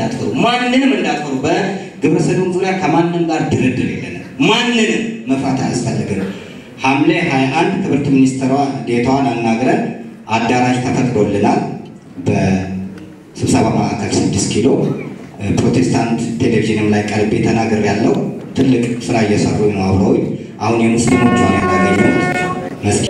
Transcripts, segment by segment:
እንዳትፈሩ፣ ማንንም እንዳትፈሩ። በግብረ ሰዶም ዙሪያ ከማንም ጋር ድርድር የለንም። ማንንም መፍራት አያስፈልግም። ሐምሌ 21 ትምህርት ሚኒስትሯ ዴታዋን አናግረን አዳራሽ ተፈቅዶልናል። በስብሰባ ማዕከል ስድስት ኪሎ ፕሮቴስታንት ቴሌቪዥንም ላይ ቀርቤ ተናግር ያለው ትልቅ ስራ እየሰሩ ነው አብረውኝ። አሁን የሙስሊሞች ሆነ ያገኘሁት መስጊድ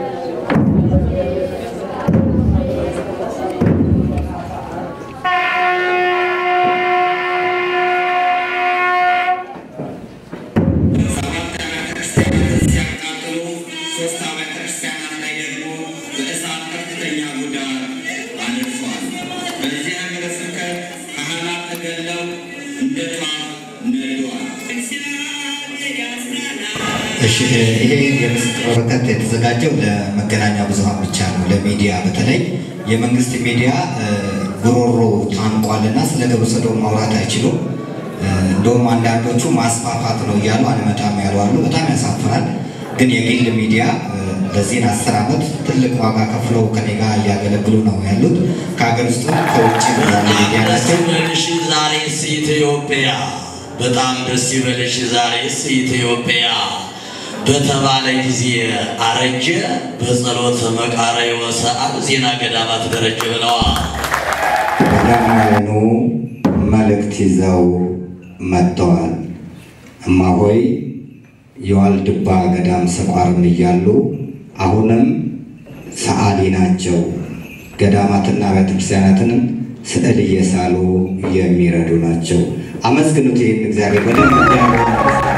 እሺ ይሄ የምስክር ወረቀት የተዘጋጀው ለመገናኛ ብዙኃን ብቻ ነው። ለሚዲያ በተለይ የመንግስት ሚዲያ ጉሮሮ ታንቋልና ስለ ግብረ ሰዶም ማውራት አይችሉም። እንደውም አንዳንዶቹ ማስፋፋት ነው እያሉ አልመጣም ያሉ አሉ። በጣም ያሳፍራል። ግን የግል ሚዲያ ለዚህን አስር ዓመት ትልቅ ዋጋ ከፍለው ከኔ ጋር እያገለግሉ ነው ያሉት። ከሀገር ውስጥ ከውጭ ያሉ ሚዲያ ናቸው። ይበልሽ ዛሬስ ኢትዮጵያ በጣም ደስ ይበልሽ ዛሬስ ኢትዮጵያ በተባለ ጊዜ አረጀ በጸሎተ መቃረዮ ሰዓት ዜና ገዳማት ደረጀ ብለዋል። ገዳማውያኑ መልእክት ይዘው መጥተዋል። እማሆይ የዋልድባ ገዳም ስቋርም እያሉ አሁንም ሰዓሊ ናቸው። ገዳማትና ቤተክርስቲያናትን ስዕል እየሳሉ የሚረዱ ናቸው። አመስግኑት ይህን እግዚአብሔር በደንብ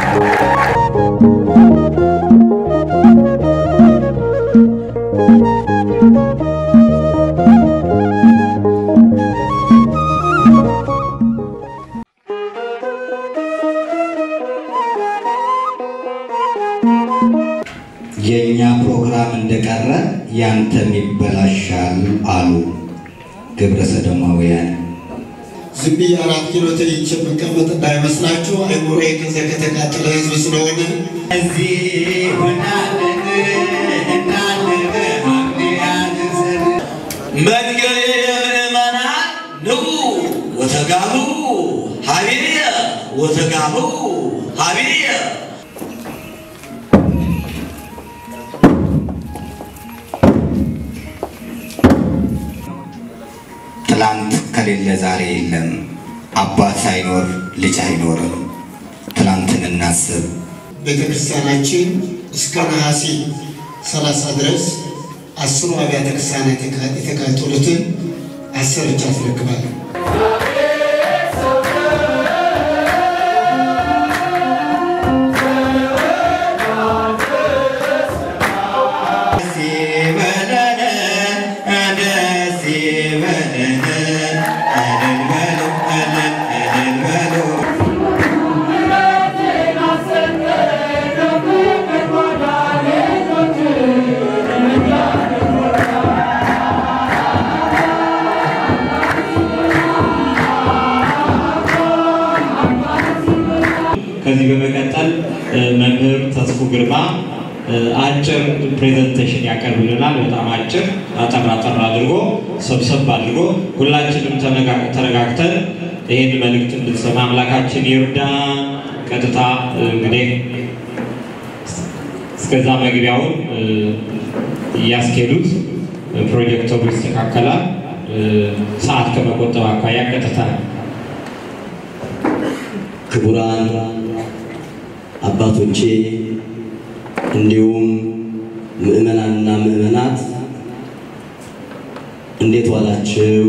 የእኛ ፕሮግራም እንደቀረ ያንተም ይበላሻል አሉ ግብረ ሰዶማውያን። ዝም ብዬ አራት ኪሎ ተይቼ የምቀመጥ እንዳይመስላችሁ። አይምሮዬ ጊዜ ከተቃጠለ ህዝብ ስለሆነ እዚህ ሆናለን እናለን መንገድ ምእመናን ንዑ ወተጋቡ ሀቢየ ወተጋቡ ሀቢየ ትላንት ከሌለ ዛሬ የለም። አባት ሳይኖር ልጅ አይኖርም። ትላንትን እናስብ። ቤተ ክርስቲያናችን እስከ ነሐሴ 30 ድረስ አስሩ አብያተ ክርስቲያናት የተቃጠሉትን አሰርቻ አስረክባለሁ። ደስ ይበለን፣ ደስ ይበለን፣ እልል በሉ፣ እልል እልል በሉ። ከዚህ በመቀጠል መምህር ተስፉ ግርማ አጭር ፕሬዘንቴሽን ያቀርብልናል። በጣም አጭር አጠር አጠር አድርጎ ሰብሰብ አድርጎ ሁላችንም ተነጋ- ተረጋግተን ይህን መልእክት እንድትሰማ አምላካችን ይርዳ። ቀጥታ እንግዲህ እስከዛ መግቢያውን እያስኬዱት ፕሮጀክተሩ ይስተካከላል። ሰዓት ከመቆጠብ አኳያ ቀጥታ ክቡራን አባቶቼ እንዲሁም ምዕመናንና ምዕመናት እንዴት ዋላችሁ?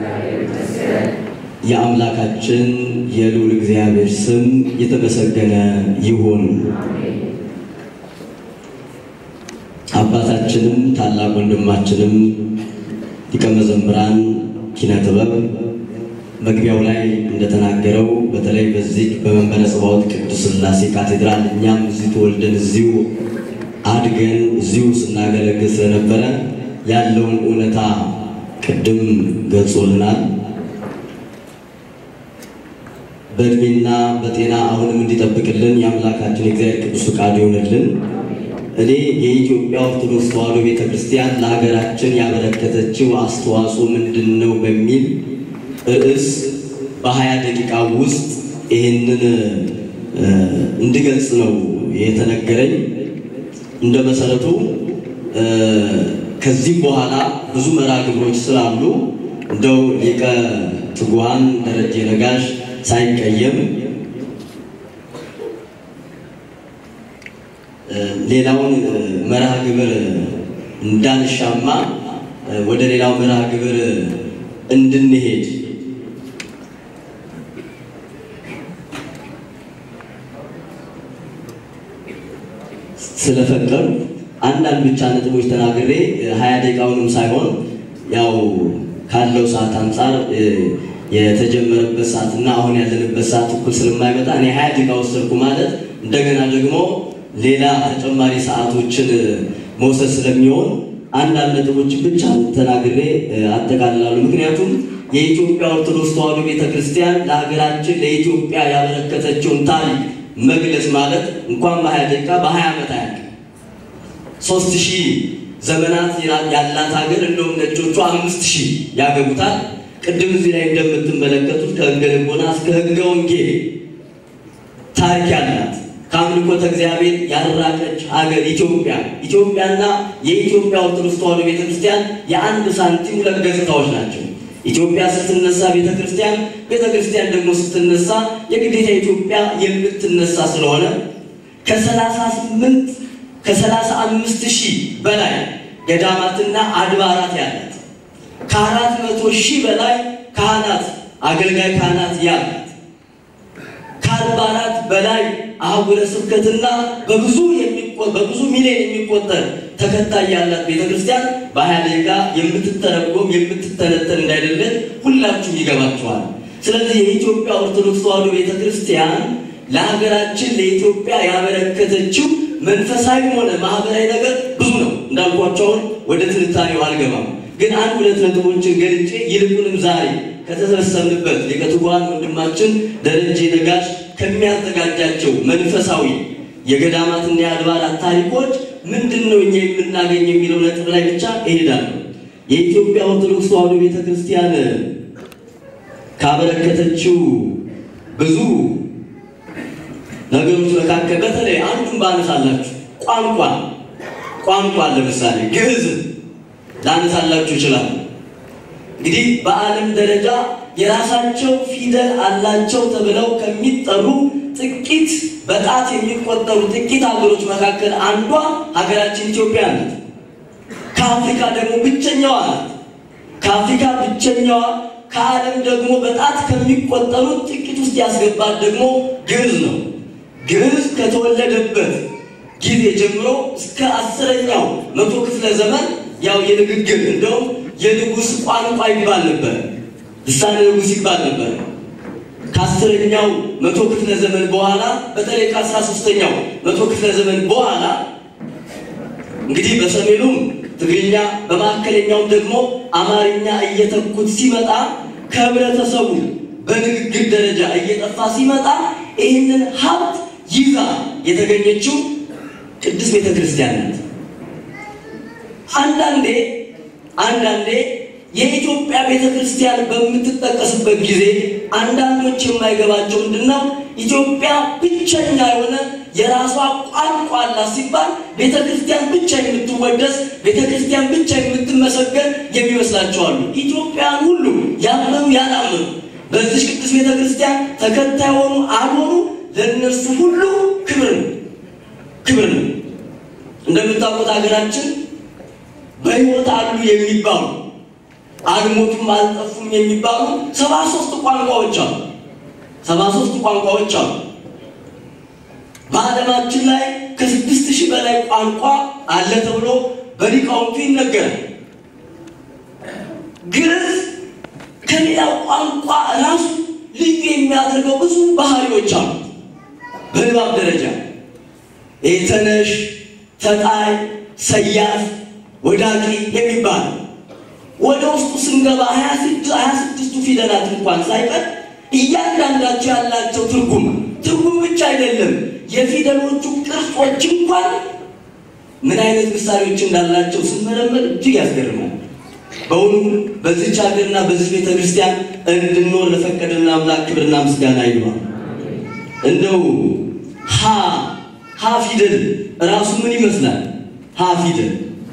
የአምላካችን የልዑል እግዚአብሔር ስም የተመሰገነ ይሁን። አባታችንም ታላቅ ወንድማችንም ሊቀ መዘምራን ኪነ ጥበብ መግቢያው ላይ እንደተናገረው በተለይ በዚህ በመንበረ ጸባዖት ቅዱስ ሥላሴ ካቴድራል እኛም እዚሁ ተወልደን እዚሁ አድገን እዚሁ ስናገለግል ስለነበረ ያለውን እውነታ ቅድም ገልጾልናል። በእድሜና በጤና አሁንም እንዲጠብቅልን የአምላካችን የእግዚአብሔር ቅዱስ ፍቃድ ይሆንልን። እኔ የኢትዮጵያ ኦርቶዶክስ ተዋሕዶ ቤተ ክርስቲያን ለሀገራችን ያበረከተችው አስተዋጽኦ ምንድን ነው በሚል ርዕስ በሀያ ደቂቃ ውስጥ ይህንን እ፣ እንድገልጽ ነው የተነገረኝ። እንደ መሰረቱ እ፣ ከዚህ በኋላ ብዙ መርሃ ግብሮች ስላሉ እንደው ሊቀ ትጉሃን ደረጀ ነጋሽ ሳይቀየም እ፣ ሌላውን እ፣ መርሃ ግብር እንዳንሻማ እ፣ ወደ ሌላው መርሃ ግብር እንድንሄድ ስለፈቀዱ አንዳንድ ብቻ ነጥቦች ተናግሬ ሀያ ደቂቃውንም ሳይሆን ያው ካለው ሰዓት አንጻር እ፣ የተጀመረበት ሰዓት እና አሁን ያለንበት ሰዓት እኩል ስለማይመጣ እኔ ሀያ ደቂቃ ወሰድኩ ማለት እንደገና ደግሞ ሌላ ተጨማሪ ሰዓቶችን እ፣ መውሰድ ስለሚሆን አንዳንድ ነጥቦችን ብቻ ተናግሬ እ፣ አጠቃልላለሁ። ምክንያቱም የኢትዮጵያ ኦርቶዶክስ ተዋሕዶ ቤተክርስቲያን ለሀገራችን ለኢትዮጵያ ያበረከተችውን ታሪክ መግለጽ ማለት እንኳን በሀያ ደቂቃ በሀያ ዓመት አያልቅም። ሶስት ሺህ ዘመናት ያላት ሀገር እንደውም ነጮቹ አምስት ሺህ ያገቡታል። ቅድም እዚህ ላይ እንደምትመለከቱት ከሕገ ልቦና እስከ ሕገ ወንጌል ታሪክ ያላት ከአምልኮተ እግዚአብሔር ያራቀች ሀገር ኢትዮጵያ ኢትዮጵያና የኢትዮጵያ ኦርቶዶክስ ተዋሕዶ ቤተክርስቲያን የአንድ ሳንቲም ሁለት ገጽታዎች ናቸው። ኢትዮጵያ ስትነሳ ቤተክርስቲያን፣ ቤተክርስቲያን ደግሞ ስትነሳ የግዴታ ኢትዮጵያ የምትነሳ ስለሆነ ከሰላሳ ስምንት ከሰላሳ አምስት ሺህ በላይ ገዳማትና አድባራት ያላት ከአራት መቶ ሺህ በላይ ካህናት አገልጋይ ካህናት ያላት ከአድባራት በላይ አህጉረ ስብከትና በብዙ የሚቆ- በብዙ ሚሊዮን የሚቆጠር ተከታይ ያላት ቤተክርስቲያን በሀያ ደቂቃ የምትተረጎም የምትተነተን እንዳይደለን ሁላችሁም ይገባችኋል። ስለዚህ የኢትዮጵያ ኦርቶዶክስ ተዋሕዶ ቤተክርስቲያን ለሀገራችን ለኢትዮጵያ ያበረከተችው መንፈሳዊም ሆነ ማህበራዊ ነገር ብዙ ነው። እንዳልኳቸውን ወደ ትንታኔው አልገባም፣ ግን አንድ ሁለት ነጥቦችን ገልጬ ይልቁንም ዛሬ ከተሰበሰብንበት ሊቀ ትጉሃን ወንድማችን ደረጀ ነጋሽ ከሚያዘጋጃቸው መንፈሳዊ የገዳማትና የአድባራት ታሪኮች ምንድን ነው እኛ የምናገኝ የሚለው ነጥብ ላይ ብቻ እሄዳለሁ። የኢትዮጵያ ኦርቶዶክስ ተዋሕዶ ቤተክርስቲያን ካበረከተችው ብዙ ነገሮች መካከል በተለይ አንዱን ባነሳላችሁ ቋንቋ ቋንቋ ለምሳሌ ግዕዝ ላነሳላችሁ ይችላል። እንግዲህ በዓለም ደረጃ የራሳቸው ፊደል አላቸው ተብለው ከሚጠሩ ጥቂት በጣት የሚቆጠሩ ጥቂት ሀገሮች መካከል አንዷ ሀገራችን ኢትዮጵያ ናት። ከአፍሪካ ደግሞ ብቸኛዋ ናት። ከአፍሪካ ብቸኛዋ ከዓለም ደግሞ በጣት ከሚቆጠሩት ጥቂት ውስጥ ያስገባት ደግሞ ግዕዝ ነው። ግዕዝ ከተወለደበት ጊዜ ጀምሮ እስከ አስረኛው መቶ ክፍለ ዘመን ያው የንግግር እንደውም የንጉሥ ቋንቋ ይባል ነበር፣ ልሳነ ንጉሥ ይባል ነበር። ከአስረኛው መቶ ክፍለ ዘመን በኋላ በተለይ ከአስራ ሶስተኛው መቶ ክፍለ ዘመን በኋላ እንግዲህ በሰሜኑም ትግርኛ በመካከለኛውም ደግሞ አማርኛ እየተኩት ሲመጣ ከህብረተሰቡ በንግግር ደረጃ እየጠፋ ሲመጣ ይህንን ሀብት ይዛ የተገኘችው ቅድስት ቤተ ክርስቲያን ናት። አንዳንዴ አንዳንዴ የኢትዮጵያ ቤተ ክርስቲያን በምትጠቀስበት ጊዜ አንዳንዶች የማይገባቸው ምንድን ነው? ኢትዮጵያ ብቸኛ የሆነ የራሷ ቋንቋ አላት ሲባል ቤተ ክርስቲያን ብቻ የምትወደስ ቤተ ክርስቲያን ብቻ የምትመሰገን የሚመስላቸው አሉ። ኢትዮጵያን ሁሉ ያመኑ ያላመኑ በዚህ ቅዱስ ቤተ ክርስቲያን ተከታይ ሆኑ አልሆኑ ለእነርሱ ሁሉ ክብር ነው ክብር ነው። እንደምታውቁት ሀገራችን በሕይወት አሉ የሚባሉ አልሞቱም አልጠፉም የሚባሉ ሰባ ሶስት ቋንቋዎች አሉ። ሰባ ሶስት ቋንቋዎች አሉ። በዓለማችን ላይ ከስድስት ሺህ በላይ ቋንቋ አለ ተብሎ በሊቃውንቱ ይነገራል። ግዕዝ ከሌላው ቋንቋ ራሱ ልዩ የሚያደርገው ብዙ ባህሪዎች አሉ። በንባብ ደረጃ ተነሽ፣ ተጣይ፣ ሰያፍ፣ ወዳቂ የሚባል ወደ ውስጡ ስንገባ ሀያ ስድስቱ ፊደላት እንኳን ሳይቀር እያንዳንዳቸው ያላቸው ትርጉም ትርጉም ብቻ አይደለም፣ የፊደሎቹ ቅርጾች እንኳን ምን አይነት ምሳሌዎች እንዳላቸው ስንመረመር እጅግ ያስገርማል። በእውኑ በዚች ሀገርና በዚህ ቤተ ክርስቲያን እንድንኖር ለፈቀደልን አምላክ ክብርና ምስጋና ይግባል። እንደው ሀ ሀ ፊደል ራሱ ምን ይመስላል? ሀ ፊደል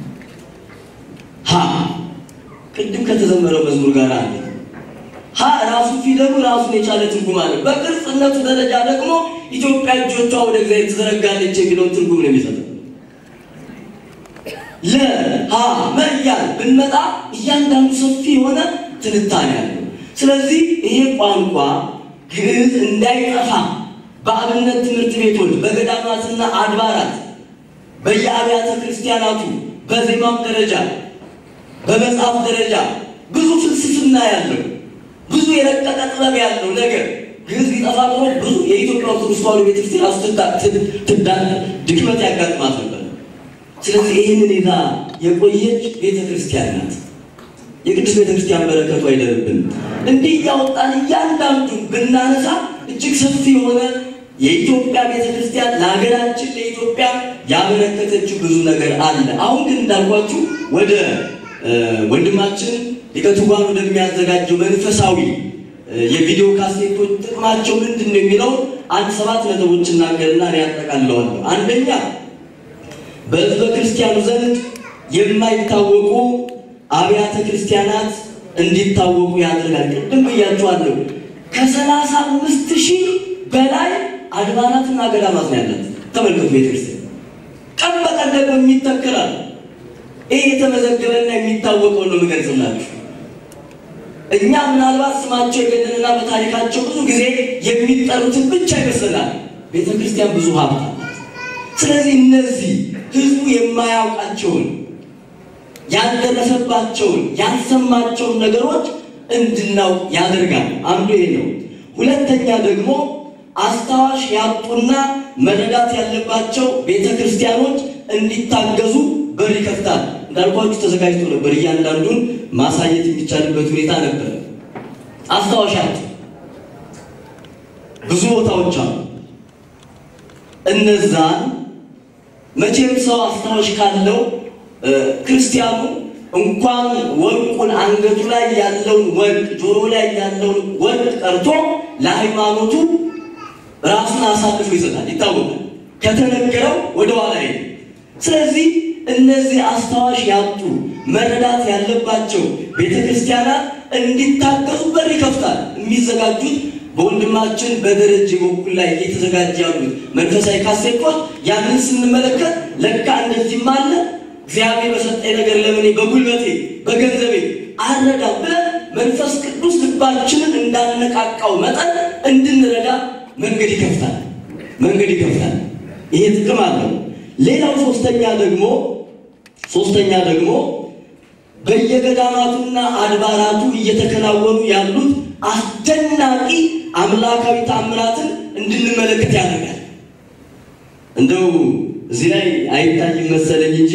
ሀ ቅድም ከተዘመረው መዝሙር ጋር አለ። ሀ ራሱ ፊደሉ ራሱን የቻለ ትርጉም አለ። በቅርጽነቱ ደረጃ ደግሞ ኢትዮጵያ እጆቿ ወደ እግዚአብሔር ትዘረጋለች የሚለውን ትርጉም ነው የሚሰጠው። ለ ሀ መያል ብንመጣ እያንዳንዱ ሰፊ የሆነ ትንታኔ አለው። ስለዚህ ይሄ ቋንቋ ግዕዝ እንዳይጠፋ በአብነት ትምህርት ቤቶች፣ በገዳማትና አድባራት፣ በየአብያተ ክርስቲያናቱ በዜማም ደረጃ በመጽሐፍ ደረጃ ብዙ ፍልስፍና ያለው ብዙ የረቀቀ ጥበብ ያለው ነገር ግዕዝ ቢጠፋ ኖሮ ብዙ የኢትዮጵያ ኦርቶዶክስ ተዋሕዶ ቤተክርስቲያን ራሱ ድክመት ያጋጥማት ነበር። ስለዚህ ይህንን ይዛ የቆየች ቤተክርስቲያን ናት። የቅዱስ ቤተክርስቲያን በረከቱ አይደርብን። እንዲህ እያወጣን እያንዳንዱ ብናነሳ እጅግ ሰፊ የሆነ የኢትዮጵያ ቤተክርስቲያን ለሀገራችን ለኢትዮጵያ ያበረከተችው ብዙ ነገር አለ። አሁን ግን እንዳልኳችሁ ወደ ወንድማችን ሊቀ ትጉሃን ወደሚያዘጋጀው መንፈሳዊ የቪዲዮ ካሴቶች ጥቅማቸው ምንድን ነው የሚለው አንድ ሰባት ነጥቦች እናገርና እኔ ያጠቃልለዋለሁ። አንደኛ በሕዝበ ክርስቲያኑ ዘንድ የማይታወቁ አብያተ ክርስቲያናት እንዲታወቁ ያደርጋል። ቅድም ብያችኋለሁ። ከሰላሳ አምስት ሺህ በላይ አድባራትና ገዳማት ነው ያለት። ተመልከቱ ቤተክርስቲያን ቀን በቀን ደግሞ የሚተከላል ይህ የተመዘገበና የሚታወቀው ነው የምገልጽላችሁ። እኛ ምናልባት ስማቸው የገነንና በታሪካቸው ብዙ ጊዜ የሚጠሩትን ብቻ ይመስለናል። ቤተ ክርስቲያን ብዙ ሀብት አላት። ስለዚህ እነዚህ ህዝቡ የማያውቃቸውን ያልደረሰባቸውን ያልሰማቸውን ነገሮች እንድናውቅ ያደርጋል። አንዱ ይሄ ነው። ሁለተኛ ደግሞ አስታዋሽ ያጡና መረዳት ያለባቸው ቤተ ክርስቲያኖች እንዲታገዙ በር ይከፍታል። እንዳልኳችሁ ተዘጋጅቶ ነበር። እያንዳንዱን ማሳየት የሚቻልበት ሁኔታ ነበር። አስታዋሽ ያጡ ብዙ ቦታዎች አሉ። እነዛን መቼም ሰው አስታዋሽ ካለው ክርስቲያኑ እንኳን ወርቁን አንገቱ ላይ ያለውን ወርቅ ጆሮ ላይ ያለውን ወርቅ ቀርቶ ለሃይማኖቱ ራሱን አሳልፎ ይሰጣል። ይታወቃል። ከተነገረው ወደ ኋላ ሄደ። ስለዚህ እነዚህ አስታዋሽ ያጡ መረዳት ያለባቸው ቤተ ክርስቲያናት እንዲታገዙ በር ይከፍታል። የሚዘጋጁት በወንድማችን በደረጀ በኩል ላይ እየተዘጋጀ ያሉት መንፈሳዊ ካሴቶች ያንን ስንመለከት ለካ እንደዚህም አለ እግዚአብሔር በሰጠኝ ነገር ለምን በጉልበቴ በገንዘቤ አረዳ ብለን መንፈስ ቅዱስ ልባችንን እንዳነቃቃው መጠን እንድንረዳ መንገድ ይከፍታል። መንገድ ይከፍታል። ይሄ ጥቅም አለው። ሌላው ሶስተኛ ደግሞ ሶስተኛ ደግሞ በየገዳማቱና አድባራቱ እየተከናወኑ ያሉት አስደናቂ አምላካዊ ተአምራትን እንድንመለከት ያደርጋል። እንደው እዚህ ላይ አይታይም መሰለኝ እንጂ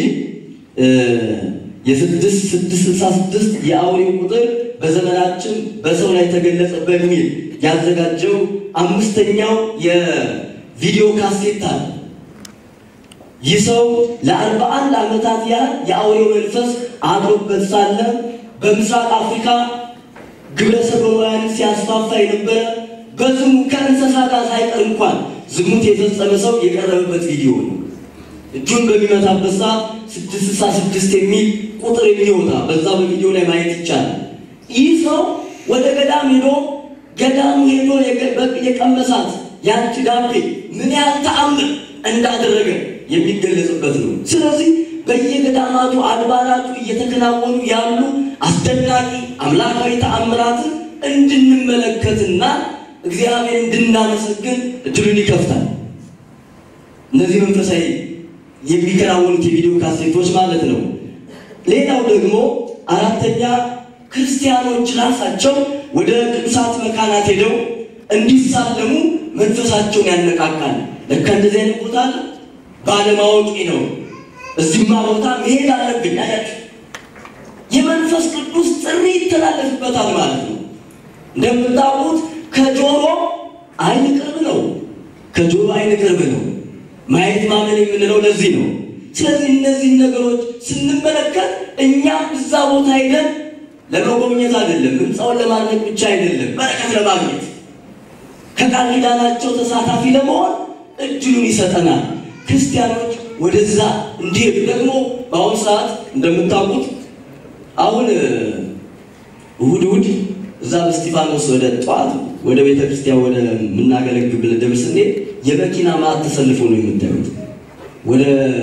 የስድስት ስድስት ስልሳ ስድስት የአውሬው ቁጥር በዘመናችን በሰው ላይ ተገለጸ በሚል ያዘጋጀው አምስተኛው የቪዲዮ ካሴት አለ። ይህ ሰው ለአርባ አንድ ዓመታት ያህል የአውሬው መንፈስ አድሮበት ሳለ በምስራቅ አፍሪካ ግብረ ሰዶማውያንን ሲያስፋፋ የነበረ በዝሙ ከእንስሳ ጋር ሳይቀር እንኳን ዝሙት የፈጸመ ሰው የቀረበበት ቪዲዮ ነው። እጁን በሚመታበት ሰዓት ስድስት ስልሳ ስድስት የሚል ቁጥር የሚወጣ በዛ በቪዲዮ ላይ ማየት ይቻላል። ይህ ሰው ወደ ገዳም ሄዶ ገዳሙ ሄዶ የቀመሳት ያቺ ዳቤ ምን ያህል ተአምር እንዳደረገ የሚገለጽበት ነው። ስለዚህ በየገዳማቱ አድባራቱ እየተከናወኑ ያሉ አስደናቂ አምላካዊ ተአምራትን እንድንመለከትና እግዚአብሔር እንድናመሰግን እድሉን ይከፍታል። እነዚህ መንፈሳዊ የሚከናወኑት የቪዲዮ ካሴቶች ማለት ነው። ሌላው ደግሞ አራተኛ ክርስቲያኖች ራሳቸው ወደ ቅዱሳት መካናት ሄደው እንዲሳለሙ መንፈሳቸውን ያነቃቃል። ለካ እንደዚህ አይነት ቦታ አለ ባለማወቂ ነው። እዚህማ ቦታ መሄድ አለብኝ አያችሁ። የመንፈስ ቅዱስ ጥሪ ይተላለፍበታል ማለት ነው። እንደምታውቁት ከጆሮ አይን ቅርብ ነው። ከጆሮ አይን ቅርብ ነው። ማየት ማመን የምንለው ለዚህ ነው። ስለዚህ እነዚህን ነገሮች ስንመለከት እኛም እዛ ቦታ ሄደን ለመጎብኘት አይደለም፣ ህንፃውን ለማድነቅ ብቻ አይደለም፣ በረከት ለማግኘት ከቃል ኪዳናቸው ተሳታፊ ለመሆን እድሉን ይሰጠናል። ክርስቲያኖች ወደዛ እንዲሄዱ ደግሞ በአሁኑ ሰዓት እንደምታውቁት አሁን እሑድ እሑድ እዛ በስጢፋኖስ ወደ ጠዋት ወደ ቤተ ክርስቲያን ወደ የምናገለግል ደብር ስንሄድ የመኪና ማዕት ተሰልፎ ነው የምታዩት። ወደ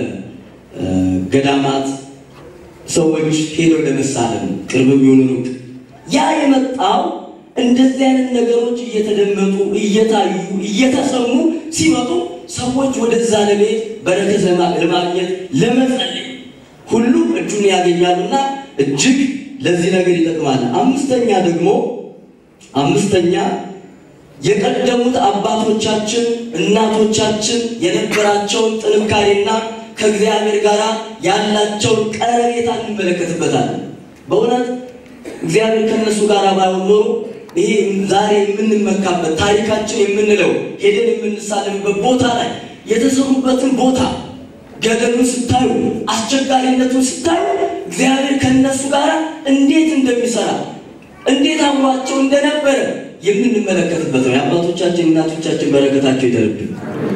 ገዳማት ሰዎች ሄደው ለመሳለም ቅርብ የሚሆኑ ሩቅ ያ የመጣው እንደዚህ አይነት ነገሮች እየተደመጡ እየታዩ እየተሰሙ ሲመጡ ሰዎች ወደዛ ለመሄድ በረከት ለማግኘት ለመጸለይ ሁሉም እጁን ያገኛሉና እጅግ ለዚህ ነገር ይጠቅማል። አምስተኛ ደግሞ አምስተኛ የቀደሙት አባቶቻችን እናቶቻችን የነበራቸውን ጥንካሬና ከእግዚአብሔር ጋር ያላቸውን ቀረቤታ እንመለከትበታለን። በእውነት እግዚአብሔር ከእነሱ ጋር ባይሆን ኖሮ ይሄ ዛሬ የምንመካበት ታሪካችን የምንለው ሄደን የምንሳለምበት ቦታ ላይ የተሰሩበትን ቦታ ገደሉን ስታዩ፣ አስቸጋሪነቱን ስታዩ እግዚአብሔር ከእነሱ ጋር እንዴት እንደሚሰራ እንዴት አብሯቸው እንደነበረ የምንመለከትበት ነው። የአባቶቻችን እናቶቻችን በረከታቸው ይደርብን።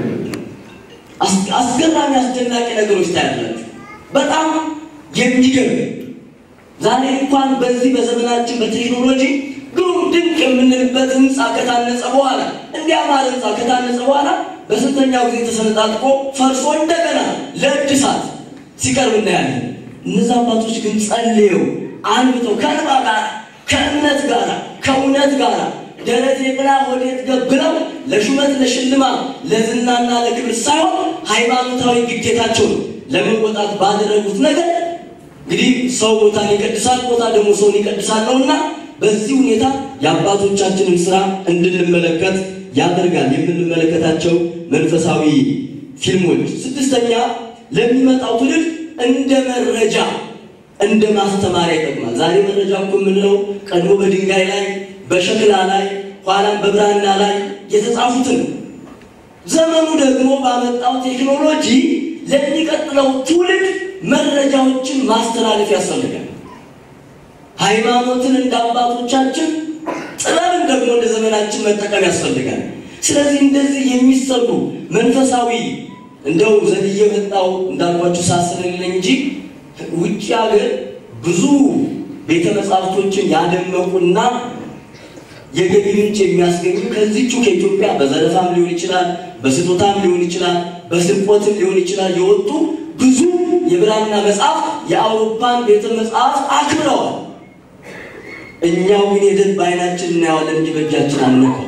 አስገራሚ አስደናቂ ነገሮች ታያላችሁ። በጣም የሚገርም ዛሬ እንኳን በዚህ በዘመናችን በቴክኖሎጂ ግሩም ድንቅ የምንልበት ህንፃ ከታነጸ በኋላ እንዲያማረ ህንፃ ከታነጸ በኋላ በስንተኛው ጊዜ ተሰነጣጥቆ ፈርሶ እንደገና ለእድሳት ሲቀርብ እናያለን። እነዚህ አባቶች ግን ጸልየው አንብተው ከእንባ ጋር ከእምነት ጋር ከእውነት ጋር ደረቴ ቅና ወዴት ገብለው ለሹመት ለሽልማት ለዝናና ለክብር ሳይሆን ሃይማኖታዊ ግዴታቸውን ለመወጣት ባደረጉት ነገር እንግዲህ ሰው ቦታን ይቀድሳል፣ ቦታ ደግሞ ሰውን ይቀድሳል ነውና በዚህ ሁኔታ የአባቶቻችንን ስራ እንድንመለከት ያደርጋል። የምንመለከታቸው መንፈሳዊ ፊልሞች። ስድስተኛ ለሚመጣው ትውልድ እንደ መረጃ እንደ ማስተማሪያ ይጠቅማል። ዛሬ መረጃ እኮ የምንለው ቀድሞ በድንጋይ ላይ በሸክላ ላይ ኋላም በብራና ላይ የተጻፉትን ዘመኑ ደግሞ ባመጣው ቴክኖሎጂ ለሚቀጥለው ትውልድ መረጃዎችን ማስተላለፍ ያስፈልጋል። ሃይማኖትን እንደ አባቶቻችን ጥበብን ደግሞ እንደ ዘመናችን መጠቀም ያስፈልጋል። ስለዚህ እንደዚህ የሚሰሩ መንፈሳዊ እንደው ዘልዬ መጣው እንዳልኳችሁ ሳስንልኝ እንጂ ውጭ ሀገር ብዙ ቤተ መጻሕፍቶችን ያደመቁና የገቢ ምንጭ የሚያስገኙ ከዚቹ ከኢትዮጵያ በዘረፋም ሊሆን ይችላል፣ በስጦታም ሊሆን ይችላል፣ በስርቆትም ሊሆን ይችላል የወጡ ብዙ የብራና መጽሐፍ የአውሮፓን ቤተ መጽሐፍ አክብረዋል። እኛው ግን ሄደን በዓይናችን እናየዋለን እንጂ በእጃችን አንነካው።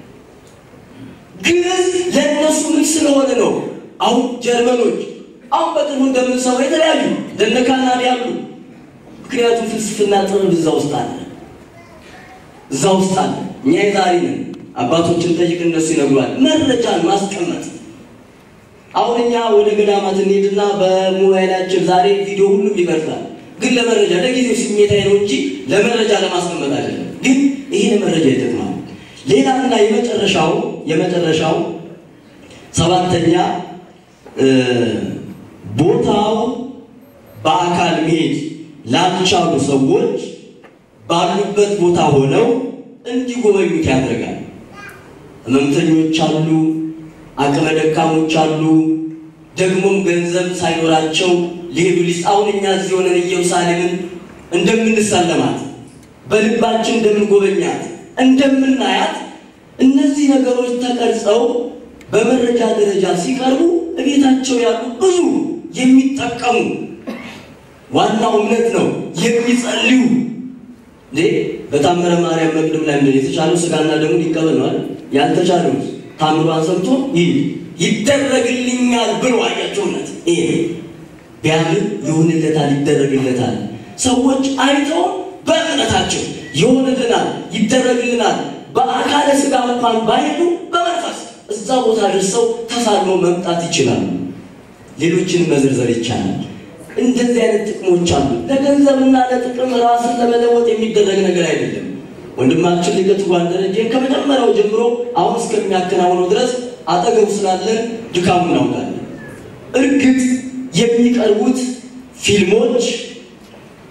ግዕዝ ለእነሱ ምን ስለሆነ ነው? አሁን ጀርመኖች አሁን በቅርቡ እንደምንሰማው የተለያዩ እንደነ ካናዳ ያሉ ምክንያቱም ፍልስፍና ጥበብ እዛ ውስጥ አለ እዛ ውስጥ አለ። እኛ የዛሬ ነን። አባቶችን ጠይቅ፣ እነሱ ይነግሯል። መረጃን ማስቀመጥ አሁን እኛ ወደ ገዳማት እንሄድና በሞባይላችን ዛሬ ቪዲዮ ሁሉም ይቀርጻል። ግን ለመረጃ ለጊዜው ስሜታዊ ነው እንጂ ለመረጃ ለማስቀመጥ አይደለም። ግን ይሄ ለመረጃ ይጠቅማል። ሌላና የመጨረሻው የመጨረሻው ሰባተኛ ቦታው በአካል መሄድ ላልቻሉ ሰዎች ባሉበት ቦታ ሆነው እንዲጎበኙት ያደርጋል። ህመምተኞች አሉ፣ አቅመ ደካሞች አሉ፣ ደግሞም ገንዘብ ሳይኖራቸው ሊሄዱ ሊስ አሁን እኛ እዚህ ሆነን ኢየሩሳሌምን እንደምንሳለማት በልባችን እንደምንጎበኛት እንደምናያት እነዚህ ነገሮች ተቀርጸው በመረጃ ደረጃ ሲቀርቡ እቤታቸው ያሉ ብዙ የሚጠቀሙ ዋናው እምነት ነው የሚጸልዩ እንዴ በታምረ ማርያም መቅድም ላይ ምንድን የተቻለው ስጋና ደሙን ይቀበል ነው አይደል? ያልተቻለው ታምሯን ሰምቶ ይህ ይደረግልኛል ብሎ አያቸውነት ይሄ ቢያምን ይሆንለታል፣ ይደረግለታል። ሰዎች አይተው በእምነታቸው ይሆንልናል፣ ይደረግልናል። በአካለ ስጋ እንኳን ባይሄዱ በመንፈስ እዛ ቦታ ደርሰው ተሳልመው መምጣት ይችላሉ። ሌሎችንም መዘርዘር ይቻላል። እንደዚህ አይነት ጥቅሞች አሉ። ለገንዘብና ለጥቅም ራስን ለመለወጥ የሚደረግ ነገር አይደለም። ወንድማችን ሊቀ ትጉሃን ደረጀን ከመጀመሪያው ጀምሮ አሁን እስከሚያከናውነው ድረስ አጠገቡ ስላለን ድካሙ እናውቃለን። እርግጥ የሚቀርቡት ፊልሞች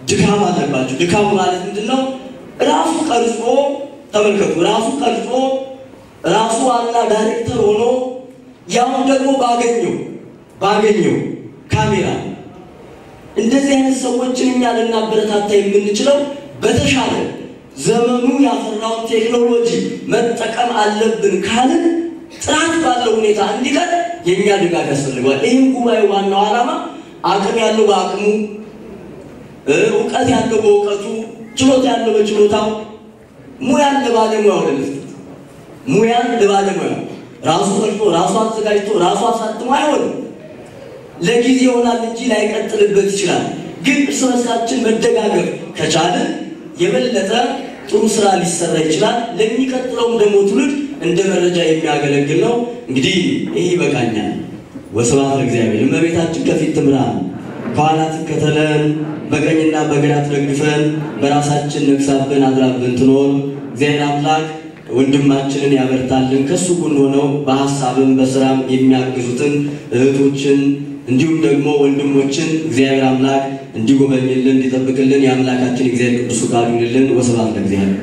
ድካም አለባቸው። ድካሙ ማለት ምንድን ነው? ራሱ ቀርጾ ተመልከቱ፣ ራሱ ቀርጾ ራሱ ዋና ዳይሬክተር ሆኖ ያውን ደግሞ ባገኘው ባገኘው ካሜራ እንደዚህ አይነት ሰዎችን እኛ ልናበረታታ የምንችለው በተሻለ ዘመኑ ያፈራውን ቴክኖሎጂ መጠቀም አለብን ካልን ጥራት ባለው ሁኔታ እንዲቀር የእኛ ድጋፍ ያስፈልገዋል። ይህም ጉባኤ ዋናው ዓላማ አቅም ያለው በአቅሙ፣ እውቀት ያለው በእውቀቱ፣ ችሎታ ያለው በችሎታው፣ ሙያን ለባለሙያው ለመስጠት ሙያን ለባለሙያው ራሱ ፈልቶ ራሱ አዘጋጅቶ ራሱ አሳትሞ አይሆንም። ለጊዜ ይሆናል እንጂ ላይቀጥልበት ይችላል። ግን እርስ በርሳችን መደጋገፍ ከቻልን የበለጠ ጥሩ ስራ ሊሰራ ይችላል። ለሚቀጥለውም ደግሞ ትውልድ እንደ መረጃ የሚያገለግል ነው። እንግዲህ ይህ ይበቃኛል። ወስብሐት ለእግዚአብሔር። እመቤታችን ከፊት ትምራን፣ ከኋላ ትከተለን፣ በቀኝና በግራ ትደግፈን፣ በራሳችን ነግሳብን አድራብን ትኖር። እግዚአብሔር አምላክ ወንድማችንን ያበርታልን። ከሱ ጎን ሆነው በሀሳብም በስራም የሚያግዙትን እህቶችን እንዲሁም ደግሞ ወንድሞችን እግዚአብሔር አምላክ እንዲጎበኝልን እንዲጠብቅልን የአምላካችን እግዚአብሔር ቅዱስ ፈቃዱ ይሁንልን። ወስብሐት ለእግዚአብሔር።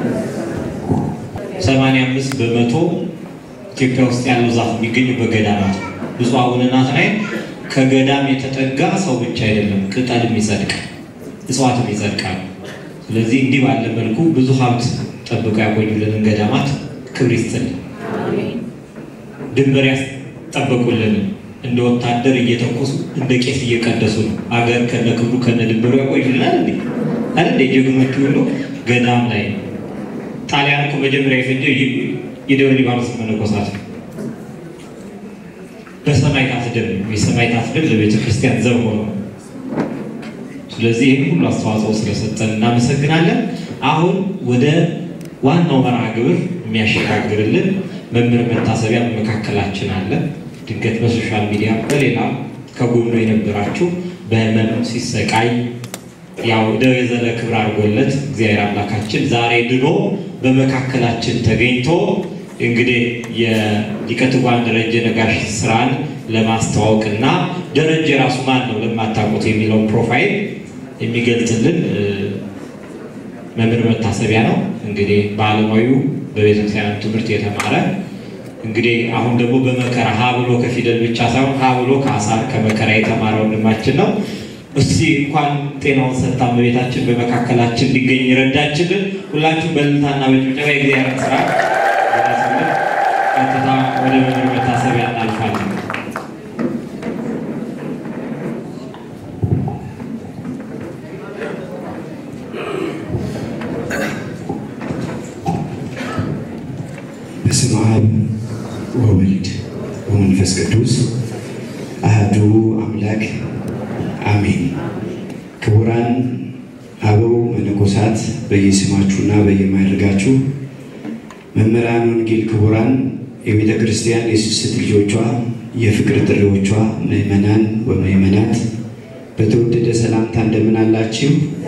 ሰማንያ አምስት በመቶ ኢትዮጵያ ውስጥ ያለው ዛፍ የሚገኘው በገዳማት ነው። ብፁዕ አቡነ ናትናኤል ከገዳም የተጠጋ ሰው ብቻ አይደለም፣ ቅጠልም ይጸድቃል፣ እጽዋትም ይጸድቃሉ። ስለዚህ እንዲህ ባለ መልኩ ብዙ ሀብት ጠብቀው ያቆዩልንን ገዳማት ክብር ይስጥልን፣ ድንበር ያስጠበቁልን፣ እንደ ወታደር እየተኮሱ እንደ ቄስ እየቀደሱ ነው። አገር ከነ ክብሩ ከነ ድንበሩ ያቆዩልናል። እንዴ አለ እንዴ ጀግኖቹ ሁሉ ገዳም ላይ ነው። ጣሊያን እኮ መጀመሪያ የፈጀው የደብረ ሊባኖስ መነኮሳት ነው። በሰማዕታት ደም የሰማዕታት ደም ለቤተ ክርስቲያን ዘብ ሆኖ ስለዚህ ይህን ሁሉ አስተዋጽኦ ስለሰጠን እናመሰግናለን። አሁን ወደ ዋናው መርሃ ግብር የሚያሸጋግርልን መምህር መታሰቢያ በመካከላችን አለ። ድንገት በሶሻል ሚዲያ በሌላ ከጎኑ የነበራችሁ በህመም ሲሰቃይ ያው ደወዘለ ክብር አድርጎለት እግዚአብሔር አምላካችን ዛሬ ድኖ በመካከላችን ተገኝቶ እንግዲህ የሊቀ ትጉሃን ደረጀ ነጋሽ ስራን ለማስተዋወቅ እና ደረጀ ራሱ ማን ነው ለማታውቁት የሚለውን ፕሮፋይል የሚገልጽልን መምህር መታሰቢያ ነው። እንግዲህ በዓለማዊ በቤተክርስቲያን ትምህርት የተማረ እንግዲህ አሁን ደግሞ በመከራ ሀ ብሎ ከፊደል ብቻ ሳይሆን ሀ ብሎ ከአሳር ከመከራ የተማረ ወንድማችን ነው። እስቲ እንኳን ጤናውን ሰጥታ እመቤታችን በመካከላችን እንዲገኝ ረዳችልን። ሁላችሁም በእልልታና በጭብጨባ የእግዚአብሔር ስራ በማሰለት ቀጥታ ወደ መምህር መታሰቢያ እናልፋለን። በስመ አብ ወወልድ ወመንፈስ ቅዱስ አህዱ አምላክ አሜን። ክቡራን አበው መነኮሳት በየስማችሁና በየማይረጋችሁ መምህራን ወንጌል፣ ክቡራን የቤተ ክርስቲያን የስስት ልጆቿ፣ የፍቅር ጥሪዎቿ፣ ምዕመናን ወምዕመናት በተወደደ ሰላምታ እንደምን አላችሁ?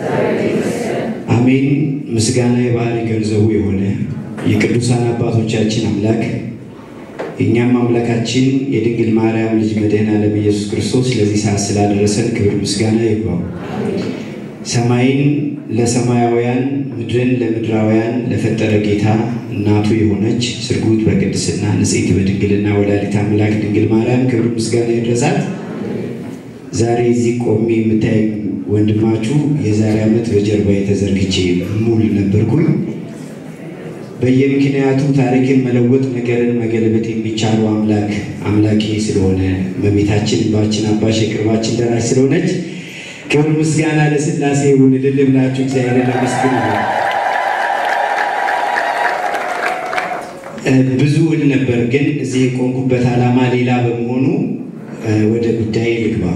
አሜን። ምስጋና የባህሪ ገንዘቡ የሆነ የቅዱሳን አባቶቻችን አምላክ የእኛም አምላካችን የድንግል ማርያም ልጅ መድኃኔዓለም ኢየሱስ ክርስቶስ ለዚህ ሰዓት ስላደረሰን ክብር ምስጋና ይግባው። ሰማይን ለሰማያውያን ምድርን ለምድራውያን ለፈጠረ ጌታ እናቱ የሆነች ስርጉት በቅድስና ንጽሕት በድንግልና ወላዲተ አምላክ ድንግል ማርያም ክብር ምስጋና ይድረሳት። ዛሬ እዚህ ቆሜ የምታይ ወንድማችሁ የዛሬ ዓመት በጀርባ የተዘርግቼ ሙሉ ነበርኩኝ። በየምክንያቱ ታሪክን መለወጥ ነገርን መገልበጥ የሚቻለው አምላክ አምላኬ ስለሆነ እመቤታችን እንባችን አባሽ የቅርባችን ደራሽ ስለሆነች ክብር ምስጋና ለሥላሴ ይሁን። እልል ብላችሁ እግዚአብሔርን አመስግኑ። ብዙ እል ነበር፣ ግን እዚህ የቆምኩበት ዓላማ ሌላ በመሆኑ ወደ ጉዳይ ልግባ።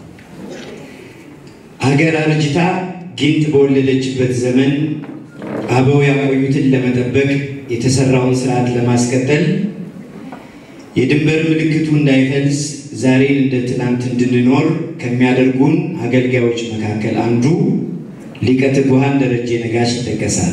አገር አርጅታ ጊንጥ በወለደችበት ዘመን አበው ያቆዩትን ለመጠበቅ የተሰራውን ስርዓት ለማስቀጠል የድንበር ምልክቱ እንዳይፈልስ ዛሬን እንደ ትናንት እንድንኖር ከሚያደርጉን አገልጋዮች መካከል አንዱ ሊቀ ትጉሃን ደረጀ ነጋሽ ይጠቀሳል።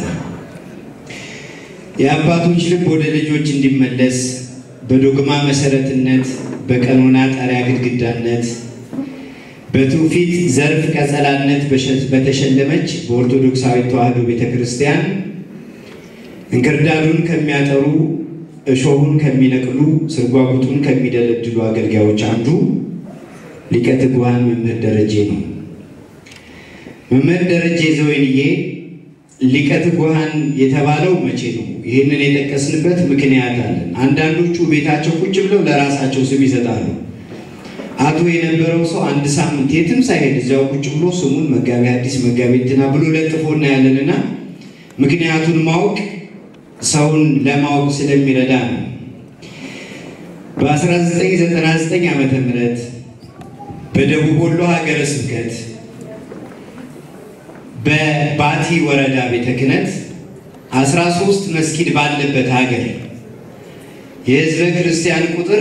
የአባቶች ልብ ወደ ልጆች እንዲመለስ በዶግማ መሰረትነት፣ በቀኖና ጣሪያ ግድግዳነት፣ በትውፊት ዘርፍ ቀጸላነት በተሸለመች በኦርቶዶክሳዊት ተዋሕዶ ቤተ ክርስቲያን እንክርዳዱን ከሚያጠሩ እሾሁን ከሚነቅሉ ስርጓጉጡን ከሚደለድሉ አገልጋዮች አንዱ ሊቀ ትጉሃን መምህር ደረጄ ነው። መምህር ደረጄ ዘወይንዬ ሊቀ ትጉሃን የተባለው መቼ ነው? ይህንን የጠቀስንበት ምክንያት አለን። አንዳንዶቹ ቤታቸው ቁጭ ብለው ለራሳቸው ስም ይሰጣሉ። አቶ የነበረው ሰው አንድ ሳምንት የትም ሳይሄድ እዚያው ቁጭ ብሎ ስሙን መጋቢ አዲስ መጋቢ እንትና ብሎ ለጥፎ እናያለንና ምክንያቱን ማወቅ ሰውን ለማወቅ ስለሚረዳ ነው። በ1999 ዓመተ ምህረት በደቡብ ወሎ ሀገረ ስብከት በባቲ ወረዳ ቤተ ክህነት 13 መስጊድ ባለበት ሀገር የሕዝበ ክርስቲያን ቁጥር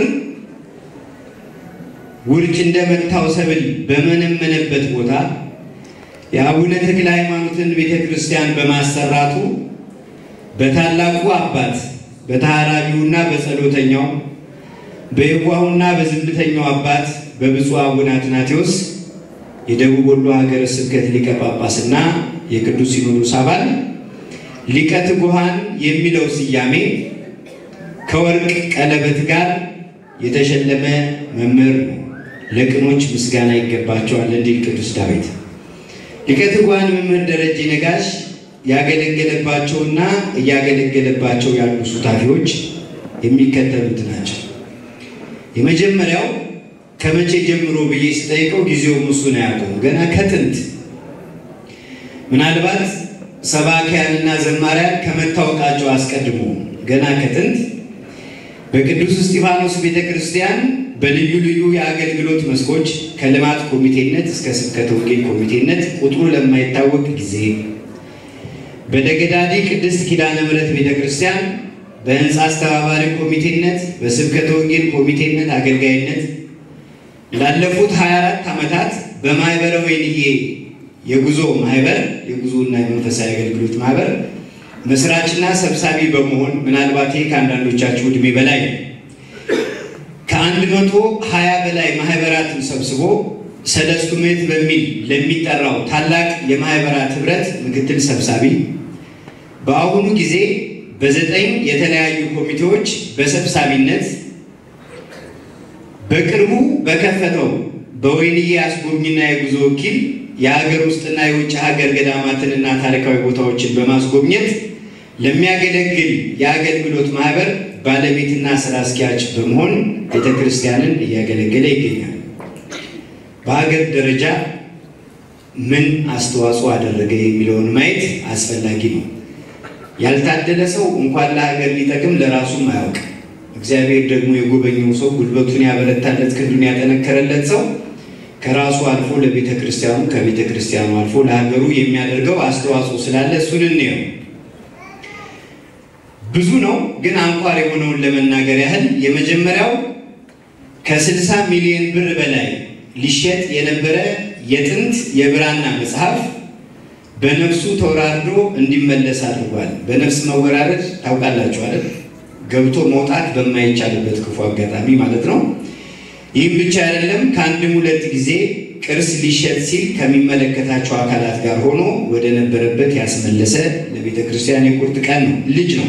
ውርጭ እንደመታው ሰብል በመነመነበት ቦታ የአቡነ ተክለ ሃይማኖትን ቤተ ክርስቲያን በማሰራቱ በታላቁ አባት በተሃራቢውና በጸሎተኛው በየዋሁና በዝምተኛው አባት በብፁዕ አቡነ አትናቴዎስ የደቡብ ወሎ ሀገረ ስብከት ሊቀ ጳጳስና የቅዱስ ሲኖዶስ አባል ሊቀ ትጉሃን የሚለው ስያሜ ከወርቅ ቀለበት ጋር የተሸለመ መምህር ነው። ለቅኖች ምስጋና ይገባቸዋል እንዲል ቅዱስ ዳዊት። ሊቀ ትጉሃን መምህር ደረጄ ነጋሽ ያገለገለባቸውና እያገለገለባቸው ያሉ ሱታፊዎች የሚከተሉት ናቸው። የመጀመሪያው ከመቼ ጀምሮ ብዬ ስጠይቀው ጊዜው እሱን አያውቀውም። ገና ከጥንት ምናልባት ሰባኪያንና ዘማሪያን ከመታወቃቸው አስቀድሞ ገና ከጥንት በቅዱስ እስጢፋኖስ ቤተ ክርስቲያን በልዩ ልዩ የአገልግሎት መስኮች ከልማት ኮሚቴነት እስከ ስብከተ ወንጌል ኮሚቴነት ቁጥሩ ለማይታወቅ ጊዜ በደገዳዲ ቅድስት ኪዳነ ምሕረት ቤተ ክርስቲያን በህንፃ አስተባባሪ ኮሚቴነት፣ በስብከተ ወንጌል ኮሚቴነት አገልጋይነት ላለፉት 24 ዓመታት በማህበረ ወይንዬ የጉዞ ማህበር የጉዞና የመንፈሳዊ አገልግሎት ማህበር መስራችና ሰብሳቢ በመሆን ምናልባት ይህ ከአንዳንዶቻችሁ ዕድሜ በላይ ነው። ከአንድ መቶ ሀያ በላይ ማህበራትን ሰብስቦ ሰለስቱ ምዕት በሚል ለሚጠራው ታላቅ የማህበራት ህብረት ምክትል ሰብሳቢ በአሁኑ ጊዜ በዘጠኝ የተለያዩ ኮሚቴዎች በሰብሳቢነት በቅርቡ በከፈተው በወይንዬ አስጎብኝና የጉዞ ወኪል የሀገር ውስጥና የውጭ ሀገር ገዳማትንና ታሪካዊ ቦታዎችን በማስጎብኘት ለሚያገለግል የአገልግሎት ማህበር ባለቤትና ስራ አስኪያጅ በመሆን ቤተ ክርስቲያንን እያገለገለ ይገኛል። በሀገር ደረጃ ምን አስተዋጽኦ አደረገ የሚለውን ማየት አስፈላጊ ነው። ያልታደለ ሰው እንኳን ለሀገር ሊጠቅም ለራሱም አያውቅ። እግዚአብሔር ደግሞ የጎበኘው ሰው ጉልበቱን ያበረታለት ክንዱን ያጠነከረለት ሰው ከራሱ አልፎ ለቤተ ክርስቲያኑ ከቤተ ክርስቲያኑ አልፎ ለሀገሩ የሚያደርገው አስተዋጽኦ ስላለ እሱን እንየው። ብዙ ነው፣ ግን አንኳር የሆነውን ለመናገር ያህል የመጀመሪያው ከስልሳ ሚሊዮን ብር በላይ ሊሸጥ የነበረ የጥንት የብራና መጽሐፍ በነፍሱ ተወራርዶ እንዲመለስ አድርጓል። በነፍስ መወራረድ ታውቃላችሁ አይደል? ገብቶ መውጣት በማይቻልበት ክፉ አጋጣሚ ማለት ነው። ይህም ብቻ አይደለም። ከአንድም ሁለት ጊዜ ቅርስ ሊሸጥ ሲል ከሚመለከታቸው አካላት ጋር ሆኖ ወደ ነበረበት ያስመለሰ ለቤተ ክርስቲያን የቁርጥ ቀን ነው ልጅ ነው።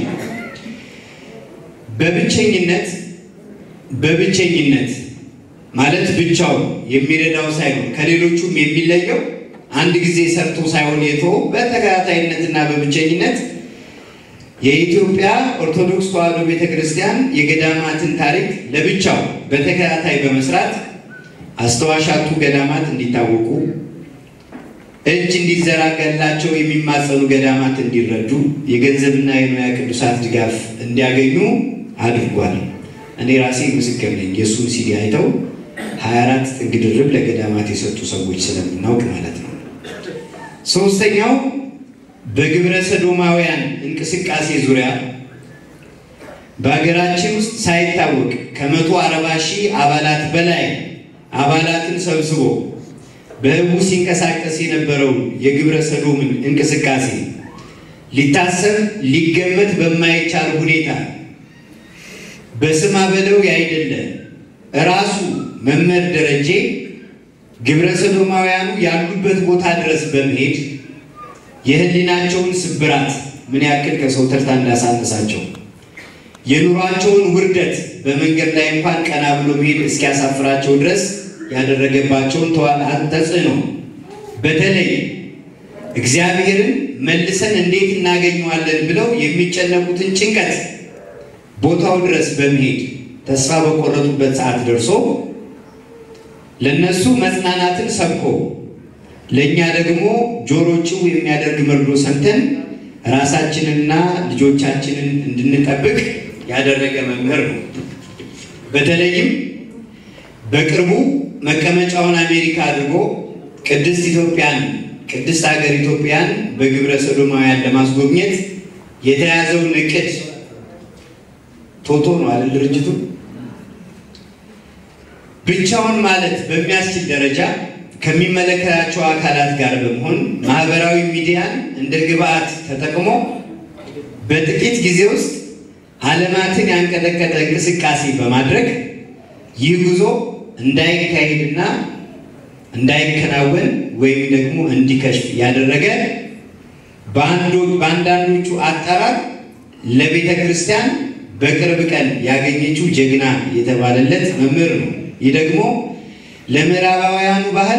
በብቸኝነት በብቸኝነት ማለት ብቻው የሚረዳው ሳይሆን ከሌሎቹም የሚለየው አንድ ጊዜ ሰርቶ ሳይሆን የተወው በተከታታይነትና በብቸኝነት የኢትዮጵያ ኦርቶዶክስ ተዋሕዶ ቤተ ክርስቲያን የገዳማትን ታሪክ ለብቻው በተከታታይ በመስራት አስተዋሻቱ ገዳማት እንዲታወቁ፣ እጅ እንዲዘረጋላቸው የሚማጸኑ ገዳማት እንዲረዱ፣ የገንዘብና የንዋየ ቅዱሳት ድጋፍ እንዲያገኙ አድርጓል። እኔ ራሴ ምስክር ነኝ። የእሱን ሲዲ አይተው 24 ጥግ ድርብ ለገዳማት የሰጡ ሰዎች ስለምናውቅ ማለት ነው። ሶስተኛው በግብረ ሰዶማውያን እንቅስቃሴ ዙሪያ በሀገራችን ውስጥ ሳይታወቅ ከመቶ አርባ ሺህ አባላት በላይ አባላትን ሰብስቦ በህቡ ሲንቀሳቀስ የነበረውን የግብረ ሰዶምን እንቅስቃሴ ሊታሰብ ሊገመት በማይቻል ሁኔታ በስማ በለው ያይደለ ራሱ መምህር ደረጄ ግብረ ሰዶማውያኑ ያሉበት ቦታ ድረስ በመሄድ የህሊናቸውን ስብራት ምን ያክል ከሰው ተርታ እንዳሳነሳቸው የኑሯቸውን ውርደት በመንገድ ላይ እንኳን ቀና ብሎ መሄድ እስኪያሳፍራቸው ድረስ ያደረገባቸውን ተጽዕኖ በተለይ እግዚአብሔርን መልሰን እንዴት እናገኘዋለን ብለው የሚጨነቁትን ጭንቀት ቦታው ድረስ በመሄድ ተስፋ በቆረጡበት ሰዓት ደርሶ ለነሱ መጽናናትን ሰብኮ ለእኛ ደግሞ ጆሮ ጭው የሚያደርግ መርዶ ሰምተን ራሳችንንና ልጆቻችንን እንድንጠብቅ ያደረገ መምህር ነው። በተለይም በቅርቡ መቀመጫውን አሜሪካ አድርጎ ቅድስት ኢትዮጵያን ቅድስት ሀገር ኢትዮጵያን በግብረ ሰዶማውያን ለማስጎብኘት የተያዘውን እቅድ ቶቶ ነው አይደል ድርጅቱ ብቻውን ማለት በሚያስችል ደረጃ ከሚመለከታቸው አካላት ጋር በመሆን ማህበራዊ ሚዲያን እንደ ግብአት ተጠቅሞ በጥቂት ጊዜ ውስጥ ዓለማትን ያንቀጠቀጠ እንቅስቃሴ በማድረግ ይህ ጉዞ እንዳይካሄድና እንዳይከናወን ወይም ደግሞ እንዲከሽፍ ያደረገ በአንዳንዶቹ አጠራር ለቤተ ክርስቲያን በቅርብ ቀን ያገኘችው ጀግና የተባለለት መምህር ነው። ይህ ደግሞ ለምዕራባውያኑ ባህል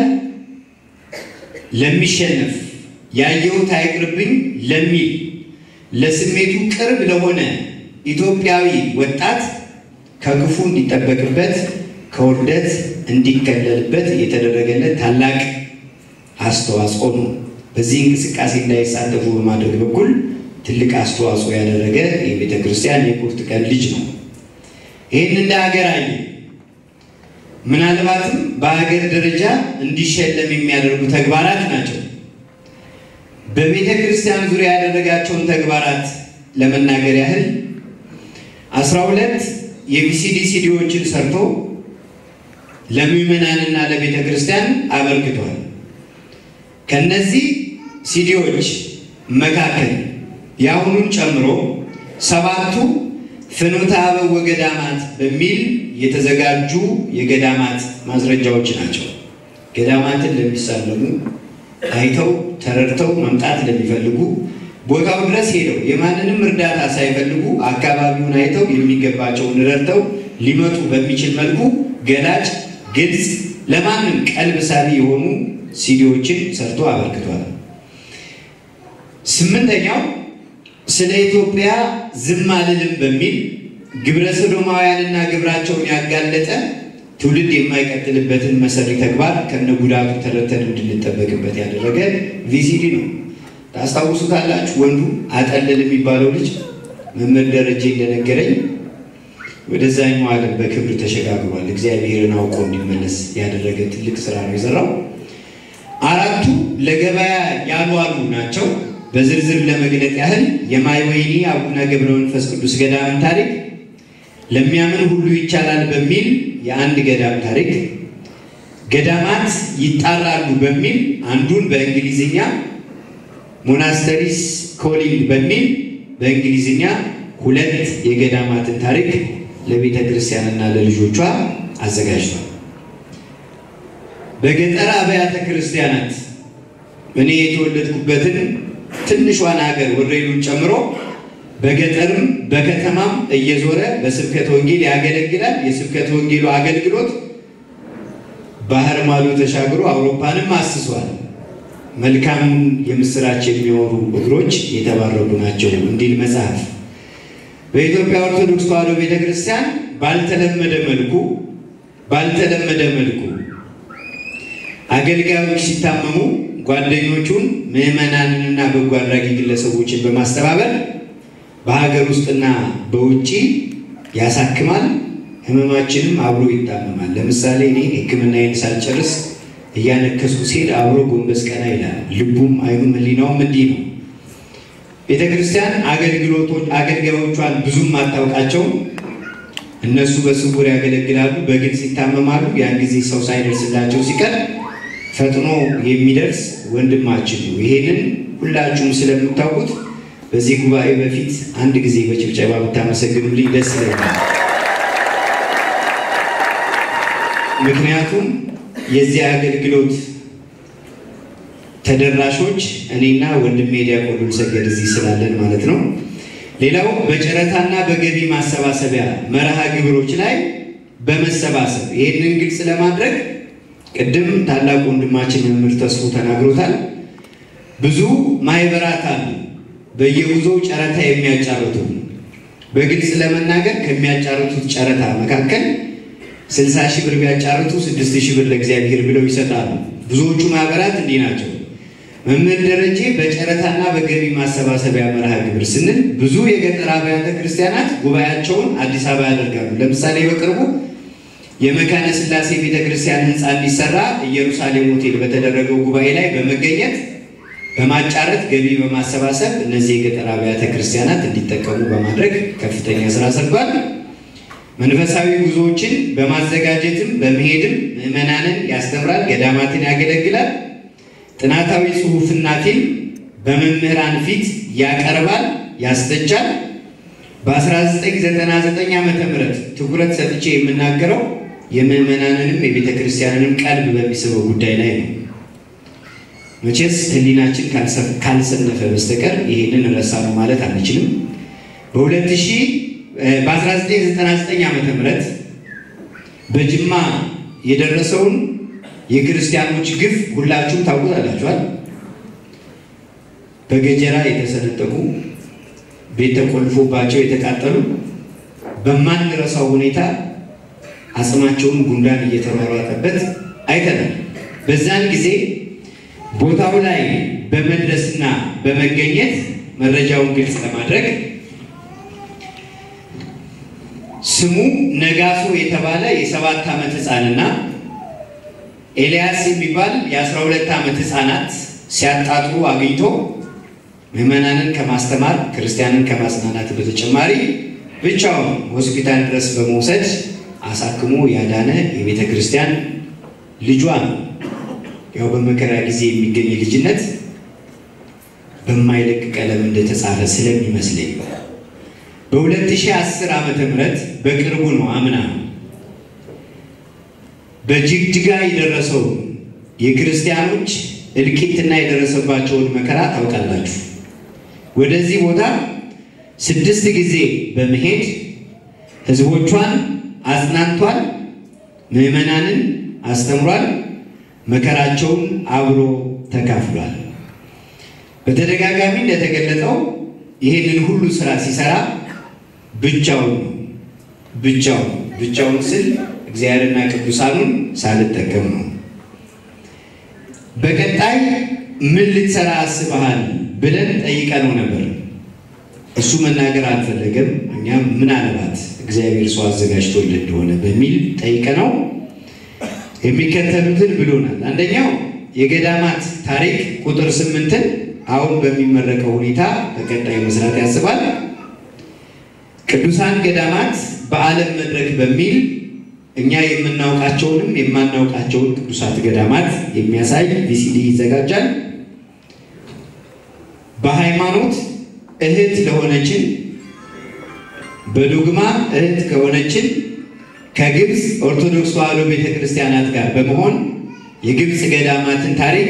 ለሚሸነፍ ያየሁት አይቅርብኝ ለሚል ለስሜቱ ቅርብ ለሆነ ኢትዮጵያዊ ወጣት ከክፉ እንዲጠበቅበት ከውርደት እንዲከለልበት የተደረገለት ታላቅ አስተዋጽኦ ነው። በዚህ እንቅስቃሴ እንዳይሳተፉ በማድረግ በኩል ትልቅ አስተዋጽኦ ያደረገ የቤተ ክርስቲያን የቁርጥ ቀን ልጅ ነው። ይህን እንደ ሀገር አየ ምናልባትም በሀገር ደረጃ እንዲሸለም የሚያደርጉ ተግባራት ናቸው። በቤተ ክርስቲያን ዙሪያ ያደረጋቸውን ተግባራት ለመናገር ያህል አስራ ሁለት የቪሲዲ ሲዲዎችን ሰርቶ ለምዕመናንና ለቤተ ክርስቲያን አበርክቷል። ከነዚህ ሲዲዎች መካከል የአሁኑን ጨምሮ ሰባቱ ፍኖተ አበው ወገዳማት በሚል የተዘጋጁ የገዳማት ማስረጃዎች ናቸው። ገዳማትን ለሚሳለሙ አይተው ተረድተው መምጣት ለሚፈልጉ ቦታው ድረስ ሄደው የማንንም እርዳታ ሳይፈልጉ አካባቢውን አይተው የሚገባቸውን ረድተው ሊመጡ በሚችል መልኩ ገላጭ፣ ግልጽ፣ ለማንም ቀልብ ሳቢ የሆኑ ሲዲዎችን ሰርቶ አበርክቷል። ስምንተኛው ስለ ኢትዮጵያ ዝም አልልም በሚል ግብረ ሰዶማውያንና ግብራቸውን ያጋለጠ ትውልድ የማይቀጥልበትን መሰሪ ተግባር ከነ ጉዳቱ ተረድተን እንድንጠበቅበት ያደረገ ቪሲዲ ነው። ታስታውሱታላችሁ። ወንዱ አጠልል የሚባለው ልጅ መምህር ደረጀ እንደነገረኝ ወደዛኛው ዓለም በክብር ተሸጋግሯል። እግዚአብሔርን አውቆ እንዲመለስ ያደረገ ትልቅ ስራ ነው የሰራው። አራቱ ለገበያ ያልዋሉ ናቸው። በዝርዝር ለመግለጥ ያህል የማይወይኒ አቡነ ገብረ መንፈስ ቅዱስ ገዳምን ታሪክ፣ ለሚያምን ሁሉ ይቻላል በሚል የአንድ ገዳም ታሪክ፣ ገዳማት ይጣራሉ በሚል አንዱን በእንግሊዝኛ ሞናስተሪስ ኮሊንግ በሚል በእንግሊዝኛ ሁለት የገዳማትን ታሪክ ለቤተ ክርስቲያንና ለልጆቿ አዘጋጅቷል። በገጠር አብያተ ክርስቲያናት እኔ የተወለድኩበትን ትንሿን ሀገር ወረኢሉን ጨምሮ በገጠርም በከተማም እየዞረ በስብከተ ወንጌል ያገለግላል። የስብከተ ወንጌሉ አገልግሎት ባህር ማዶ ተሻግሮ አውሮፓንም አስሷል። መልካም የምስራች የሚሆኑ እግሮች የተባረኩ ናቸው እንዲል መጽሐፍ። በኢትዮጵያ ኦርቶዶክስ ተዋሕዶ ቤተ ክርስቲያን ባልተለመደ መልኩ ባልተለመደ መልኩ አገልጋዮች ሲታመሙ ጓደኞቹን ምዕመናንንና በጎ አድራጊ ግለሰቦችን በማስተባበር በሀገር ውስጥና በውጭ ያሳክማል። ህመማችንም አብሮ ይታመማል። ለምሳሌ እኔ ሕክምናዬን ሳልጨርስ እያነከስኩ ሲሄድ አብሮ ጎንበስ ቀና ይላል። ልቡም አይኑም ህሊናውም እንዲህ ነው። ቤተ ክርስቲያን አገልጋዮቿን ብዙም አታውቃቸውም። እነሱ በስውር ያገለግላሉ፣ በግልጽ ይታመማሉ። ያን ጊዜ ሰው ሳይደርስላቸው ሲቀር ፈጥኖ የሚደርስ ወንድማችን ነው። ይሄንን ሁላችሁም ስለምታውቁት በዚህ ጉባኤ በፊት አንድ ጊዜ በጭብጨባ ብታመሰግኑልኝ ደስ ይለኛል። ምክንያቱም የዚህ አገልግሎት ተደራሾች እኔና ወንድሜ ዲያቆን ሉልሰገድ እዚህ ስላለን ማለት ነው። ሌላው በጨረታና በገቢ ማሰባሰቢያ መርሃ ግብሮች ላይ በመሰባሰብ ይህንን ግልጽ ለማድረግ ቅድም ታላቅ ወንድማችን መምህር ተስፉ ተናግሮታል። ብዙ ማህበራት አሉ በየጉዞው ጨረታ የሚያጫርቱ በግልጽ ለመናገር ከሚያጫርቱት ጨረታ መካከል ስልሳ ሺህ ብር ቢያጫርቱ ስድስት ሺህ ብር ለእግዚአብሔር ብለው ይሰጣሉ። ብዙዎቹ ማህበራት እንዲህ ናቸው። መምህር ደረጀ በጨረታና በገቢ ማሰባሰቢያ መርሃ ግብር ስንል ብዙ የገጠር አብያተ ክርስቲያናት ጉባኤያቸውን አዲስ አበባ ያደርጋሉ። ለምሳሌ በቅርቡ የመካነ ስላሴ ቤተ ክርስቲያን ህንፃ እንዲሰራ ኢየሩሳሌም ሆቴል በተደረገው ጉባኤ ላይ በመገኘት በማጫረት ገቢ በማሰባሰብ እነዚህ የገጠር አብያተ ክርስቲያናት እንዲጠቀሙ በማድረግ ከፍተኛ ስራ ሰርቷል። መንፈሳዊ ጉዞዎችን በማዘጋጀትም በመሄድም ምዕመናንን ያስተምራል፣ ገዳማትን ያገለግላል። ጥናታዊ ጽሑፍና ፊልም በመምህራን ፊት ያቀርባል፣ ያስተቻል። በ1999 ዓ ም ትኩረት ሰጥቼ የምናገረው የምዕመናንንም የቤተ ክርስቲያንንም ቀልብ በሚስበው ጉዳይ ላይ ነው። መቼስ ህሊናችን ካልሰነፈ በስተቀር ይህንን ረሳ ነው ማለት አንችልም። በ1999 ዓ ም በጅማ የደረሰውን የክርስቲያኖች ግፍ ሁላችሁም ታውቁታላችኋል። በገጀራ የተሰነጠቁ ቤት ተቆልፎባቸው የተቃጠሉ በማንረሳው ሁኔታ አጽማቸውን ጉንዳን እየተሯሯጠበት አይተናል። በዛን ጊዜ ቦታው ላይ በመድረስና በመገኘት መረጃውን ግልጽ ለማድረግ ስሙ ነጋሶ የተባለ የሰባት ዓመት ህፃንና ኤልያስ የሚባል የአስራ ሁለት ዓመት ህፃናት ሲያጣጥሩ አግኝቶ ምዕመናንን ከማስተማር ክርስቲያንን ከማጽናናት በተጨማሪ ብቻውን ሆስፒታል ድረስ በመውሰድ አሳክሞ ያዳነ የቤተ ክርስቲያን ልጇ ነው። ያው በመከራ ጊዜ የሚገኝ ልጅነት በማይለቅ ቀለም እንደተጻፈ ስለሚመስለኝ በ2010 ዓመተ ምህረት በቅርቡ ነው አምና በጅግጅጋ የደረሰው የክርስቲያኖች እልቂትና የደረሰባቸውን መከራ ታውቃላችሁ። ወደዚህ ቦታ ስድስት ጊዜ በመሄድ ህዝቦቿን አጽናንቷል፣ ምዕመናንን አስተምሯል፣ መከራቸውን አብሮ ተካፍሏል። በተደጋጋሚ እንደተገለጸው ይህንን ሁሉ ስራ ሲሰራ ብቻውን ነው። ብቻውን ብቻውን ስል እግዚአብሔርና ቅዱሳኑን ሳልጠቀም ነው። በቀጣይ ምን ልትሰራ አስበሃል ብለን ጠይቀነው ነበር። እሱ መናገር አልፈለገም። እኛም ምናልባት እግዚአብሔር ሰው አዘጋጅቶልን እንደሆነ በሚል ጠይቀነው የሚከተሉትን ብሎናል። አንደኛው የገዳማት ታሪክ ቁጥር ስምንትን አሁን በሚመረቀው ሁኔታ በቀጣይ መስራት ያስባል። ቅዱሳን ገዳማት በዓለም መድረክ በሚል እኛ የምናውቃቸውንም የማናውቃቸውን ቅዱሳት ገዳማት የሚያሳይ ቪሲዲ ይዘጋጃል። በሃይማኖት እህት ለሆነችን በዶግማ እህት ከሆነችን ከግብፅ ኦርቶዶክስ ተዋሕዶ ቤተ ክርስቲያናት ጋር በመሆን የግብፅ ገዳማትን ታሪክ፣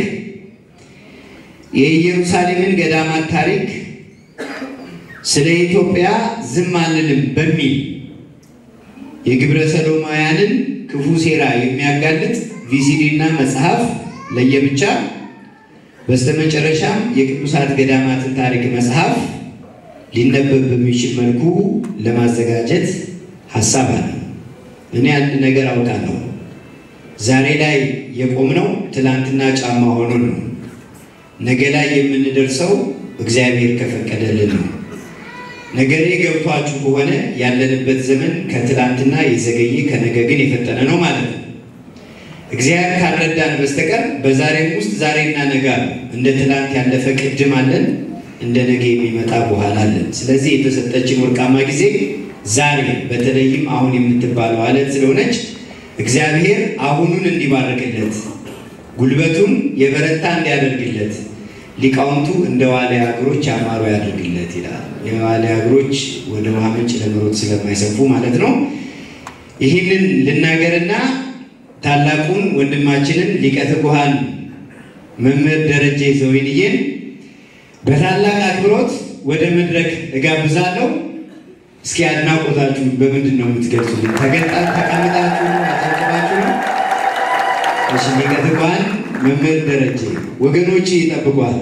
የኢየሩሳሌምን ገዳማት ታሪክ፣ ስለ ኢትዮጵያ ዝም አንልም በሚል የግብረ ሰዶማውያንን ክፉ ሴራ የሚያጋልጥ ቪሲዲ እና መጽሐፍ ለየብቻ በስተመጨረሻም የቅዱሳት ገዳማትን ታሪክ መጽሐፍ ሊነበብ በሚችል መልኩ ለማዘጋጀት ሀሳብ አለ። እኔ አንድ ነገር አውቃለሁ። ዛሬ ላይ የቆምነው ትላንትና ጫማ ሆኖን ነው። ነገ ላይ የምንደርሰው እግዚአብሔር ከፈቀደልን ነው። ነገሬ ገብቷችሁ ከሆነ ያለንበት ዘመን ከትላንትና የዘገየ ከነገ ግን የፈጠነ ነው ማለት ነው። እግዚአብሔር ካልረዳን በስተቀር በዛሬም ውስጥ ዛሬና ነገ አለ። እንደ ትላንት ያለፈ ቅድም አለን፣ እንደ ነገ የሚመጣ በኋላ አለን። ስለዚህ የተሰጠችን ወርቃማ ጊዜ ዛሬ በተለይም አሁን የምትባለው አለት ስለሆነች እግዚአብሔር አሁኑን እንዲባርክለት ጉልበቱን የበረታ እንዲያደርግለት ሊቃውንቱ እንደ ዋልያ እግሮች ያማሩ ያደርግለት ይላል። የዋልያ እግሮች ወደ ውሃ ምንጭ ለመሮጥ ስለማይሰፉ ማለት ነው። ይህንን ልናገርና ታላቁን ወንድማችንን ሊቀ ትጉሃን መምህር ደረጀ ዘወይንዬን በታላቅ አክብሮት ወደ መድረክ እጋብዛለሁ። እስኪ አድናቆታችሁ በምንድን ነው የምትገልጹልን? ተገጣ ተቀምጣችሁ ነው? አጨብጭባችሁ ነው? እሺ፣ ሊቀ ትጉሃን መምህር ደረጀ ወገኖች ይጠብቋል።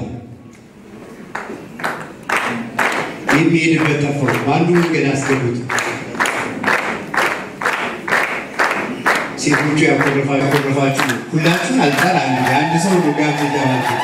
የሚሄድበት ጠፋው። በአንዱ መንገድ አስገቡት። ሴቶቹ ያኮረፋችሁ ሁላችሁን አልጠራም። አንድ ሰው ነው ጋብዝ የተባልኩት።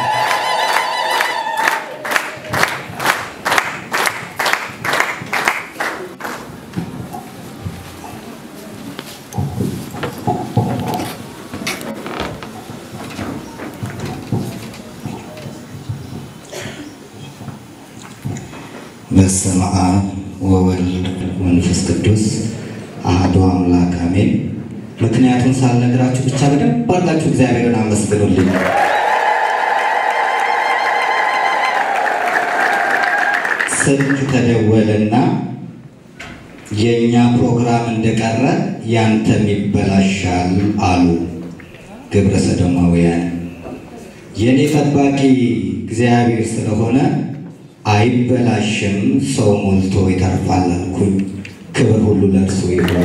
በስመ አብ ወወልድ ወመንፈስ ቅዱስ አሐዱ አምላክ አሜን። ምክንያቱም ሳልነግራችሁ ብቻ በደንብ አድርጋችሁ እግዚአብሔርን አመስግኑልኝ። ስልክ ተደወለና የእኛ ፕሮግራም እንደቀረ ያንተም ይበላሻል አሉ ግብረ ሰዶማውያን። የእኔ ጠባቂ እግዚአብሔር ስለሆነ አይበላሽም፣ ሰው ሞልቶ ይተርፋል አልኩኝ። ክብር ሁሉ ለእርሱ ይሁን።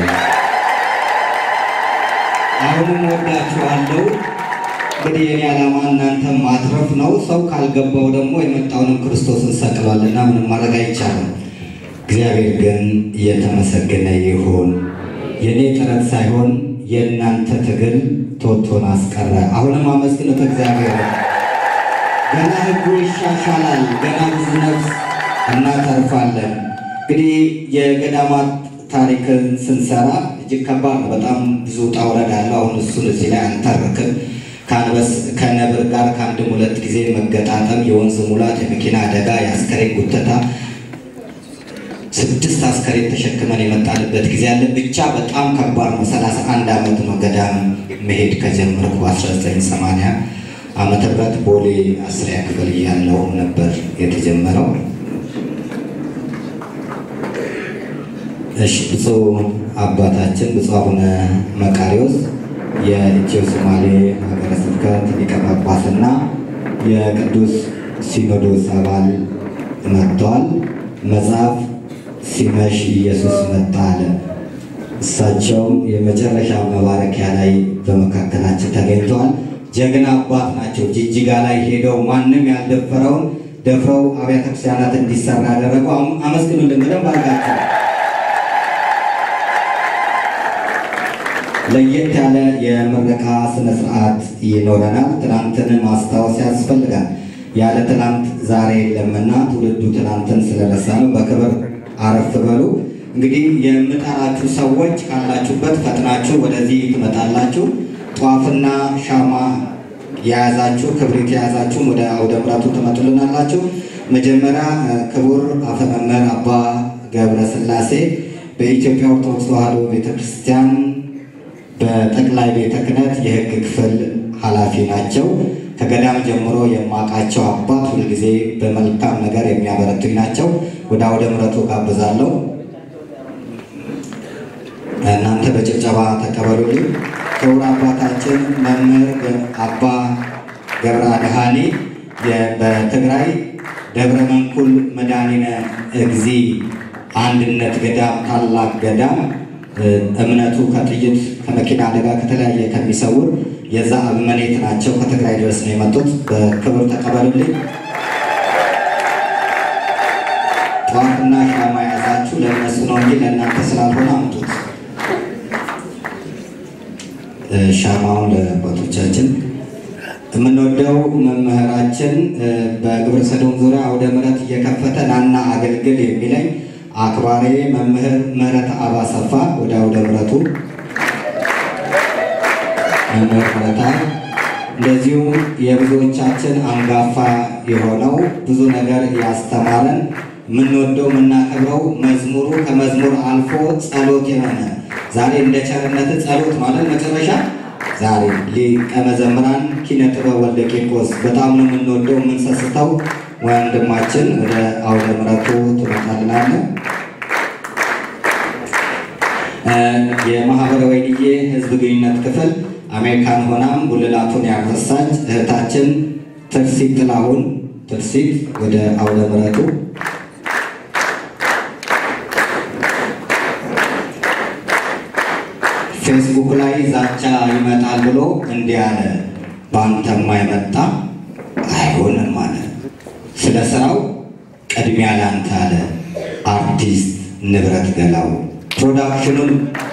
አሁንም ወዳችኋለሁ። እንግዲህ የኔ ዓላማ እናንተን ማትረፍ ነው። ሰው ካልገባው ደግሞ የመጣውንም ክርስቶስን ሰቅሏልና ምንም ማድረግ አይቻልም። እግዚአብሔር ግን የተመሰገነ ይሁን። የእኔ ጥረት ሳይሆን የእናንተ ትግል ቶቶን አስቀረ። አሁንም አመስግኑት እግዚአብሔር። ገና ሕጉ ይሻሻላል። ገና ብዙ ነፍስ እናተርፋለን። እንግዲህ የገዳማት ታሪክን ስንሰራ እጅግ ከባድ ነው። በጣም ብዙ ውጣ ውረድ አለው። አሁን እሱን እዚህ ላይ አንተርክም። ከአንበስ ከነብር ጋር ከአንድም ሁለት ጊዜ መገጣጠም፣ የወንዝ ሙላት፣ የመኪና አደጋ፣ የአስከሬን ጉተታ ስድስት አስከሬን ተሸክመን የመጣንበት ጊዜ አለ። ብቻ በጣም ከባድ ነው። ሰላሳ አንድ ዓመት ነው ገዳም መሄድ ከጀመርኩ በ1980 ዓመተ ምህረት ቦሌ አስሪያ ክፍል እያለሁ ነበር የተጀመረው። እሺ ብፁዕ አባታችን ብፁዕ አቡነ መቃሪዎስ የኢትዮ ሶማሌ ሀገረ ስብከት ሊቀ ጳጳስና የቅዱስ ሲኖዶስ አባል መጥተዋል። መጽሐፍ ሲመሽ ኢየሱስ መጣ አለ። እሳቸውም የመጨረሻ መባረኪያ ላይ በመካከላችን ተገኝተዋል። ጀግና አባት ናቸው። ጅጅጋ ላይ ሄደው ማንም ያልደፈረውን ደፍረው አብያተ ክርስቲያናት እንዲሰራ ያደረጉ። አመስግኑልን በደንብ አድርጋችሁ። ለየት ያለ የምረቃ ስነ ስርዓት ይኖረናል። ትናንትን ማስታወስ ያስፈልጋል። ያለ ትናንት ዛሬ የለምና ትውልዱ ትናንትን ስለረሳ ነው። በክብር አረፍ በሉ። እንግዲህ የምጠራችሁ ሰዎች ካላችሁበት ፈጥናችሁ ወደዚህ ትመጣላችሁ። ጧፍና ሻማ የያዛችሁ ክብሪት የያዛችሁ ወደ አውደ ምሕረቱ ትመጡልናላችሁ። መጀመሪያ ክቡር አፈ መምህር አባ ገብረ ሥላሴ በኢትዮጵያ ኦርቶዶክስ ተዋሕዶ ቤተክርስቲያን በጠቅላይ ቤተ ክህነት የሕግ ክፍል ኃላፊ ናቸው። ከገዳም ጀምሮ የማውቃቸው አባት ሁልጊዜ በመልካም ነገር የሚያበረቱኝ ናቸው። ወደ አውደ ምሕረቱ ጋብዛለሁ። እናንተ በጭብጨባ ተቀበሉልኝ። ክቡር አባታችን መምህር አባ ገብረ አድኃኔ በትግራይ ደብረ መንኩል መድኃኒነ እግዚ አንድነት ገዳም ታላቅ ገዳም እምነቱ ከጥይት ከመኪና አደጋ ከተለያየ ከሚሰውር የዛ አበምኔት ናቸው። ከትግራይ ድረስ ነው የመጡት። በክብር ተቀበሉልኝ። ጧፍና ሻማ የያዛችሁ ለእነሱ ነው እንጂ ለእናንተ ስላልሆነ አምጡት። ሻማውን ለአባቶቻችን የምንወደው መምህራችን በግብረ ሰዶም ዙሪያ አውደ ምሕረት እየከፈተ ናና አገልግል የሚለኝ አክባሪ መምህር ምህረት አብ አሰፋ ወደ አውደ ምሕረቱ መምህር ምህረታ እንደዚሁም የብዙዎቻችን አንጋፋ የሆነው ብዙ ነገር ያስተማረን የምንወደው የምናከብረው መዝሙሩ ከመዝሙር አልፎ ጸሎት የሆነ ዛሬ እንደ ቸርነት ጸሎት ማለት መጨረሻ ዛሬ ሊቀ መዘምራን ኪነ ጥበብ ወልደ ቂርቆስ በጣም ነው የምንወደው የምንሰስተው ወንድማችን ወደ አውደ ምሕረቱ ትመጣልናለን። የማህበረ ወይንዬ ህዝብ ግንኙነት ክፍል አሜሪካን ሆናም ጉልላቱን ያፈሳች እህታችን ትርሲት ጥላሁን ትርሲት ወደ አውደ ምሕረቱ ፌስቡክ ላይ ዛቻ ይመጣል ብሎ እንዲህ አለ፣ በአንተማ የመጣ አይሆንም አለ። ስለ ስራው ቅድሚያ ላንተ አለ አርቲስት ንብረት ገላው ፕሮዳክሽኑን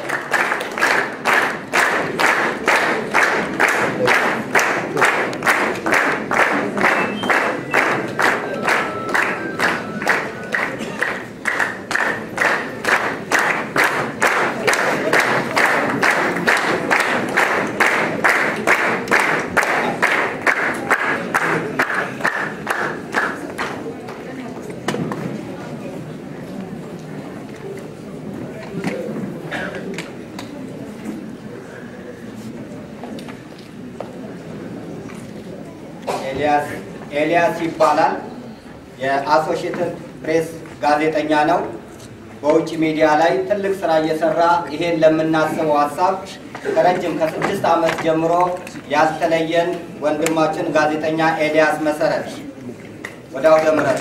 ኤልያስ ኤልያስ ይባላል። የአሶሺየትድ ፕሬስ ጋዜጠኛ ነው። በውጭ ሚዲያ ላይ ትልቅ ስራ እየሰራ ይሄን ለምናስበው ሀሳብ ከረጅም ከስድስት ዓመት ጀምሮ ያስተለየን ወንድማችን ጋዜጠኛ ኤልያስ መሰረት ወደ አውደ ምሕረት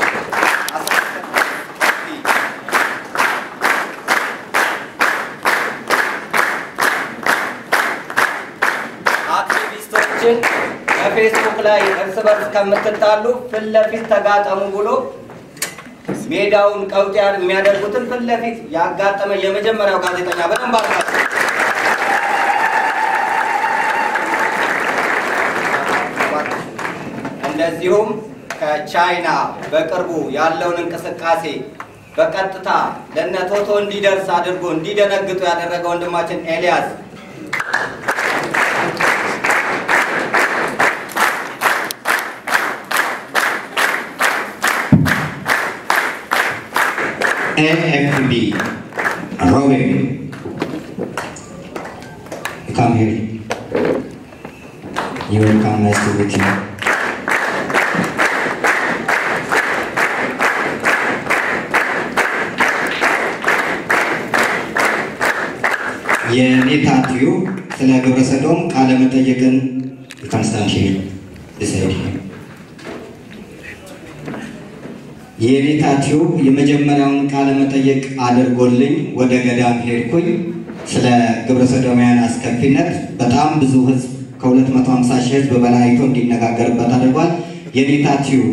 አክቲቪስቶችን በፌስቡክ ላይ እርስ በርስ ከምትጣሉ ፊት ለፊት ተጋጠሙ ብሎ ሜዳውን ቀውጥ የሚያደርጉትን ፊት ለፊት ያጋጠመ የመጀመሪያው ጋዜጠኛ በደንብ አድርጋችሁ እንደዚሁም ከቻይና በቅርቡ ያለውን እንቅስቃሴ በቀጥታ ለነ ቶቶ እንዲደርስ አድርጎ እንዲደነግጡ ያደረገ ወንድማችን ኤልያስ AFB, Robin, you come here. You will come nice to meet you. የኔታ ቲዩብ ስለ ግብረ ሰዶም ቃለ መጠየቅን ኮንስታንቲን ዲሳይድ የኔታ ቲዩብ የመጀመሪያውን ቃለ መጠየቅ አድርጎልኝ ወደ ገዳም ሄድኩኝ። ስለ ግብረ ሰዶማውያን አስከፊነት በጣም ብዙ ህዝብ ከ250 ሺህ ህዝብ በላይ አይቶ እንዲነጋገርበት አድርጓል። የኔታ ቲዩብ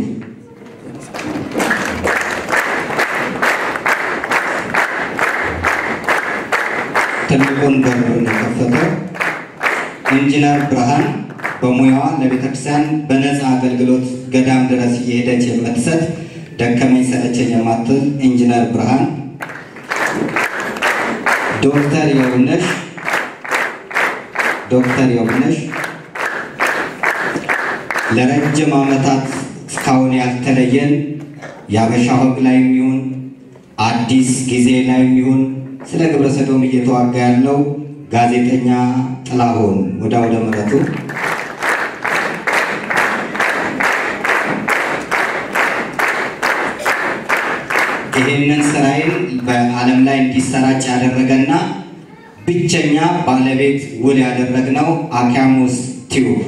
ትልቁን በር የከፈተው ኢንጂነር ብርሃን በሙያዋ ለቤተክርስቲያን በነፃ አገልግሎት ገዳም ድረስ እየሄደች የምትሰጥ ደከመኝ ሰለቸኝ የማትል ኢንጂነር ብርሃን፣ ዶክተር የውነሽ ዶክተር የውነሽ ለረጅም ዓመታት እስካሁን ያልተለየን የአበሻ ወግ ላይ የሚሆን አዲስ ጊዜ ላይ የሚሆን ስለ ግብረ ሰዶም እየተዋጋ ያለው ጋዜጠኛ ጥላሁን ወደ አውደ ምሕረቱ ይህንን ስራዬን በዓለም ላይ እንዲሰራጭ ያደረገና ብቸኛ ባለቤት ውል ያደረግነው አኪያሙስ ቲዩብ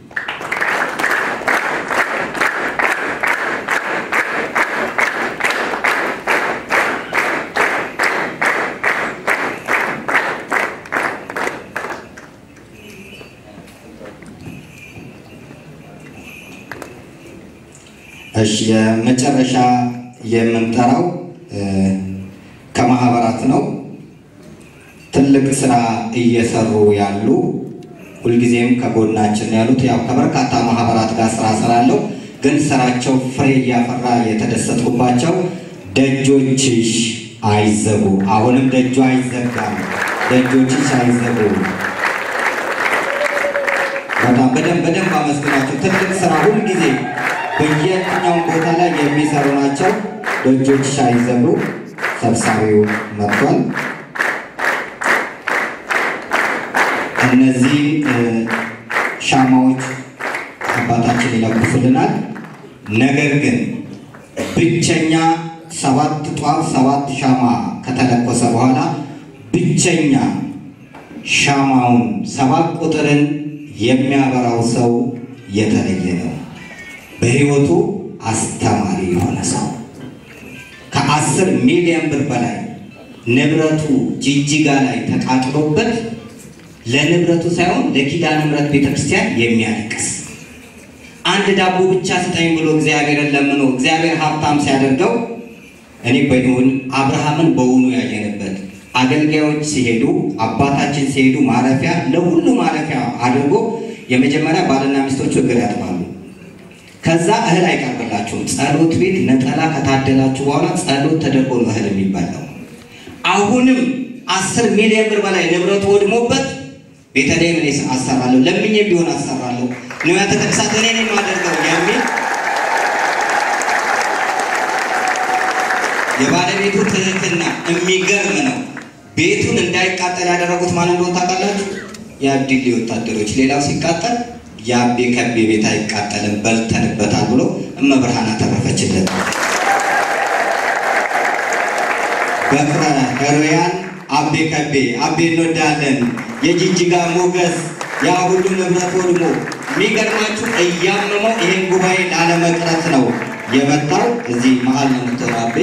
እሺ የመጨረሻ የምንጠራው ከማህበራት ነው። ትልቅ ስራ እየሰሩ ያሉ ሁልጊዜም ከጎናችን ያሉት ያው ከበርካታ ማህበራት ጋር ስራ ስራለው ግን ስራቸው ፍሬ እያፈራ የተደሰትኩባቸው ደጆችሽ አይዘጉ፣ አሁንም ደጁ አይዘጋም፣ ደጆችሽ አይዘጉ። በጣም በደንብ በደንብ አመስግናቸው። ትልቅ ስራ ሁልጊዜ በየትኛውም ቦታ ላይ የሚሰሩ ናቸው። ደጆችሽ አይዘጉ። ሰብሳቢው መጥቷል። እነዚህ ሻማዎች አባታችን ይለኩሱልናል። ነገር ግን ብቸኛ ሰባት ጧፍ ሰባት ሻማ ከተለኮሰ በኋላ ብቸኛ ሻማውን ሰባት ቁጥርን የሚያበራው ሰው የተለየ ነው። በሕይወቱ አስተማሪ የሆነ ሰው ከአስር ሚሊዮን ብር በላይ ንብረቱ ጅጅጋ ላይ ተቃጥሎበት ለንብረቱ ሳይሆን ለኪዳነ ምሕረት ቤተክርስቲያን የሚያለቅስ አንድ ዳቦ ብቻ ስጠኝ ብሎ እግዚአብሔርን ለምኖ እግዚአብሔር ሀብታም ሲያደርገው እኔ በይሁን አብርሃምን በውኑ ያየንበት አገልጋዮች ሲሄዱ አባታችን ሲሄዱ ማረፊያ ለሁሉ ማረፊያ አድርጎ የመጀመሪያ ባልና ሚስቶቹ እግር ያጥባሉ። ከዛ እህል አይቀርብላችሁም። ጸሎት ቤት ነጠላ ከታደላችሁ በኋላ ጸሎት ተደርጎ ነው እህል የሚበላው። አሁንም አስር ሚሊዮን ብር በላይ ንብረቱ ወድሞበት ቤተልሔም እኔ አሰራለሁ ለምኜ ቢሆን አሰራለሁ ንዋያተ ቅድሳት እኔ ነኝ የማደርገው የሚል የባለቤቱ ትህትና የሚገርም ነው። ቤቱን እንዳይቃጠል ያደረጉት ማን እንደሆነ ታውቃላችሁ? የአብዲሌ ወታደሮች። ሌላው ሲቃጠል የአቤ ከቤ ቤት አይቃጠልም በልተንበታል ብሎ እመብርሃን አተረፈችለት። በፍረ ህሩያን አቤ ከቤ አቤ እንወዳለን። የጅጅጋ ሞገስ ያ ሁሉ ንብረት ወድሞ የሚገርማችሁ እያመመው ይሄን ጉባኤ ላለመቅረት ነው የመጣው። እዚህ መሀል ነው የምትሆነው አቤ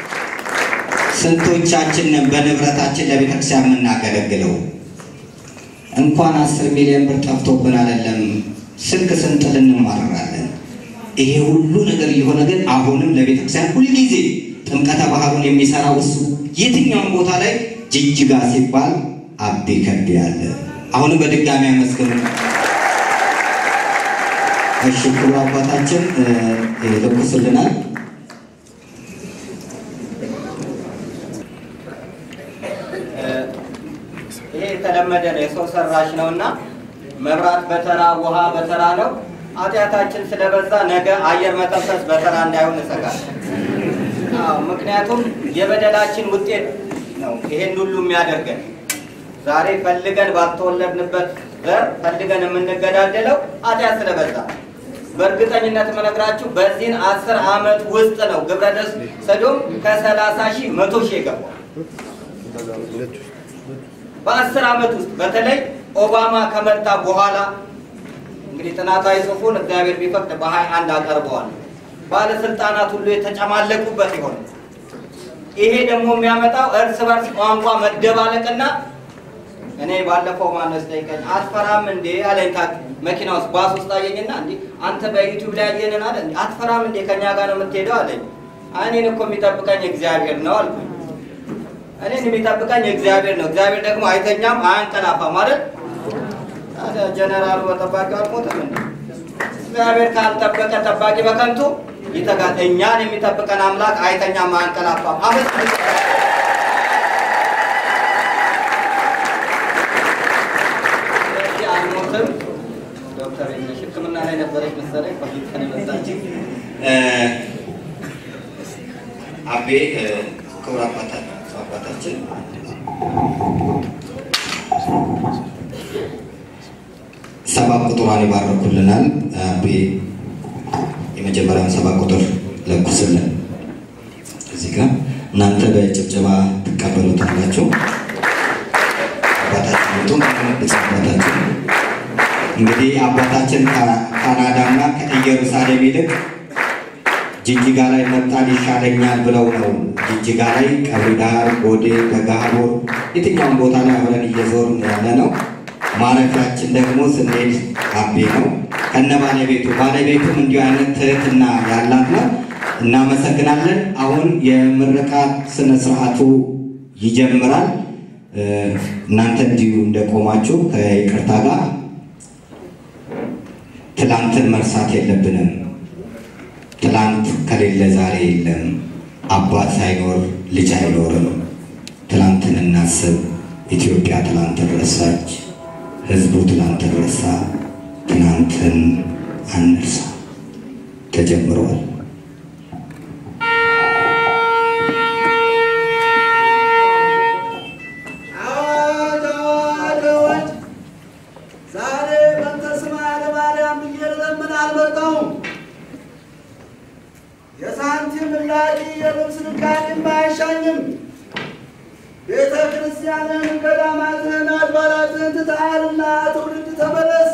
ስንቶቻችንን በንብረታችን ለቤተክርስቲያን የምናገለግለው እንኳን አስር ሚሊዮን ብር ጠፍቶብን አይደለም ስልክ ስንጥል እንማረራለን። ይሄ ሁሉ ነገር እየሆነ ግን አሁንም ለቤተክርስቲያን ሁልጊዜ ጥምቀተ ባህሩን የሚሰራው እሱ የትኛውም ቦታ ላይ ጅጅጋ ሲባል አቤ ከቤ አለ። አሁንም በድጋሚ አመስግኑ። እሺ ክቡር አባታችን ይለኩስልናል። ይሄ የተለመደ ነው፣ የሰው ሰራሽ ነው እና መብራት በተራ ውሃ በተራ ነው። ኃጢአታችን ስለበዛ ነገ አየር መተንፈስ በተራ እንዳይሆን እሰጋለሁ። አዎ፣ ምክንያቱም የበደላችን ውጤት ነው ይሄን ሁሉ የሚያደርገን። ዛሬ ፈልገን ባልተወለድንበት ዘር ፈልገን የምንገዳደለው ኃጢአት ስለበዛ በእርግጠኝነት የምነግራችሁ በዚህን አስር ዓመት ውስጥ ነው ግብረ ሰዶም ከሰላሳ ሺህ መቶ ሺህ የገባው በአስር ዓመት ውስጥ በተለይ ኦባማ ከመጣ በኋላ እንግዲህ ጥናታዊ ጽሑፉን እግዚአብሔር ቢፈቅድ በሀያ አንድ አቀርበዋል። ባለስልጣናት ሁሉ የተጨማለቁበት ይሆን። ይሄ ደግሞ የሚያመጣው እርስ በርስ ቋንቋ መደባለቅና እኔ ባለፈው ማነስ ጠይቀኝ አትፈራም እንዴ አለኝ። መኪና ውስጥ ባስ ውስጥ አየኝና እንዲ አንተ በዩቲዩብ ላይ ያየንን አለ እንዲ አትፈራም እንዴ ከኛ ጋር ነው የምትሄደው አለኝ። እኔን እኮ የሚጠብቀኝ እግዚአብሔር ነው አልኩኝ። እኔን የሚጠብቀኝ እግዚአብሔር ነው። እግዚአብሔር ደግሞ አይተኛም አያንቀላፋም ማለት ታዲያ ጀነራሉ በጠባቂው አልሞትም እንዴ? እግዚአብሔር ካልጠበቀ ጠባቂ በከንቱ ይተጋል። እኛን የሚጠብቀን አምላክ አይተኛም አያንቀላፋም። አመት ስለዚህ አልሞትም። ዶክተር ነሽ ሕክምና ላይ ነበረች መሰለኝ ቆይተን የመጣችው አቤ ክቡር አባታችን አባታችን ሰባት ቁጥሯን ይባረኩልናል። አቤ የመጀመሪያውን ሰባት ቁጥር ለኩስልን። እዚህ ጋር እናንተ በጭብጨባ ትቀበሉታላችሁ። አባታችን ወጡም አባታችን እንግዲህ አባታችን ካናዳና ከኢየሩሳሌም ይልቅ ጅጅጋ ላይ መጣን ይሻለኛል ብለው ነው። ጅጅጋ ላይ ቀብሪ ዳር፣ ጎዴ፣ ደጋሃቡር የትኛውም ቦታ ላይ አብረን እየዞርን ያለ ነው። ማረፊያችን ደግሞ ስንሄድ አቤ ነው ከነ ባለቤቱ። ባለቤቱም እንዲሁ አይነት ትህትና ያላት ነው። እናመሰግናለን። አሁን የምርቃት ስነ ስርዓቱ ይጀምራል። እናንተ እንዲሁ እንደቆማችሁ ከይቅርታ ጋር ትላንትን መርሳት የለብንም። ትላንት ከሌለ ዛሬ የለም። አባት ሳይኖር ልጅ አይኖርም። ትላንትን እናስብ። ኢትዮጵያ ትላንትን ረሳች። ህዝቡ ትላንትን ረሳ። ትናንትን አንርሳ። ተጀምሯል። አዋጅ አዋጅ አዋጅ! ዛሬ በእንተ ስማ ለማርያም ብዬ ልለምን አልመጣሁም። የሳንቲም ላቂ የልብስ ልቃቂም አይሻኝም። ቤተ ክርስቲያንን፣ ገዳማትን፣ አድባራትን ትታልና ትውልድ ተመለስ።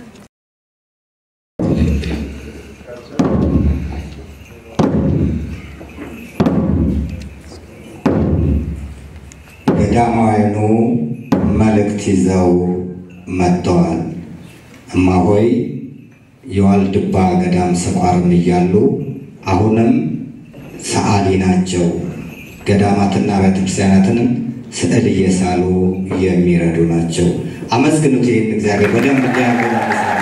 ገዳማውያኑ መልእክት ይዘው መጥተዋል። እማሆይ የዋልድባ ገዳም ስቋርም እያሉ አሁንም ሰዓሊ ናቸው። ገዳማትና ቤተክርስቲያናትንም ስዕል እየሳሉ የሚረዱ ናቸው። አመስግኑት ይህን እግዚአብሔር በደንብ እንዲያገ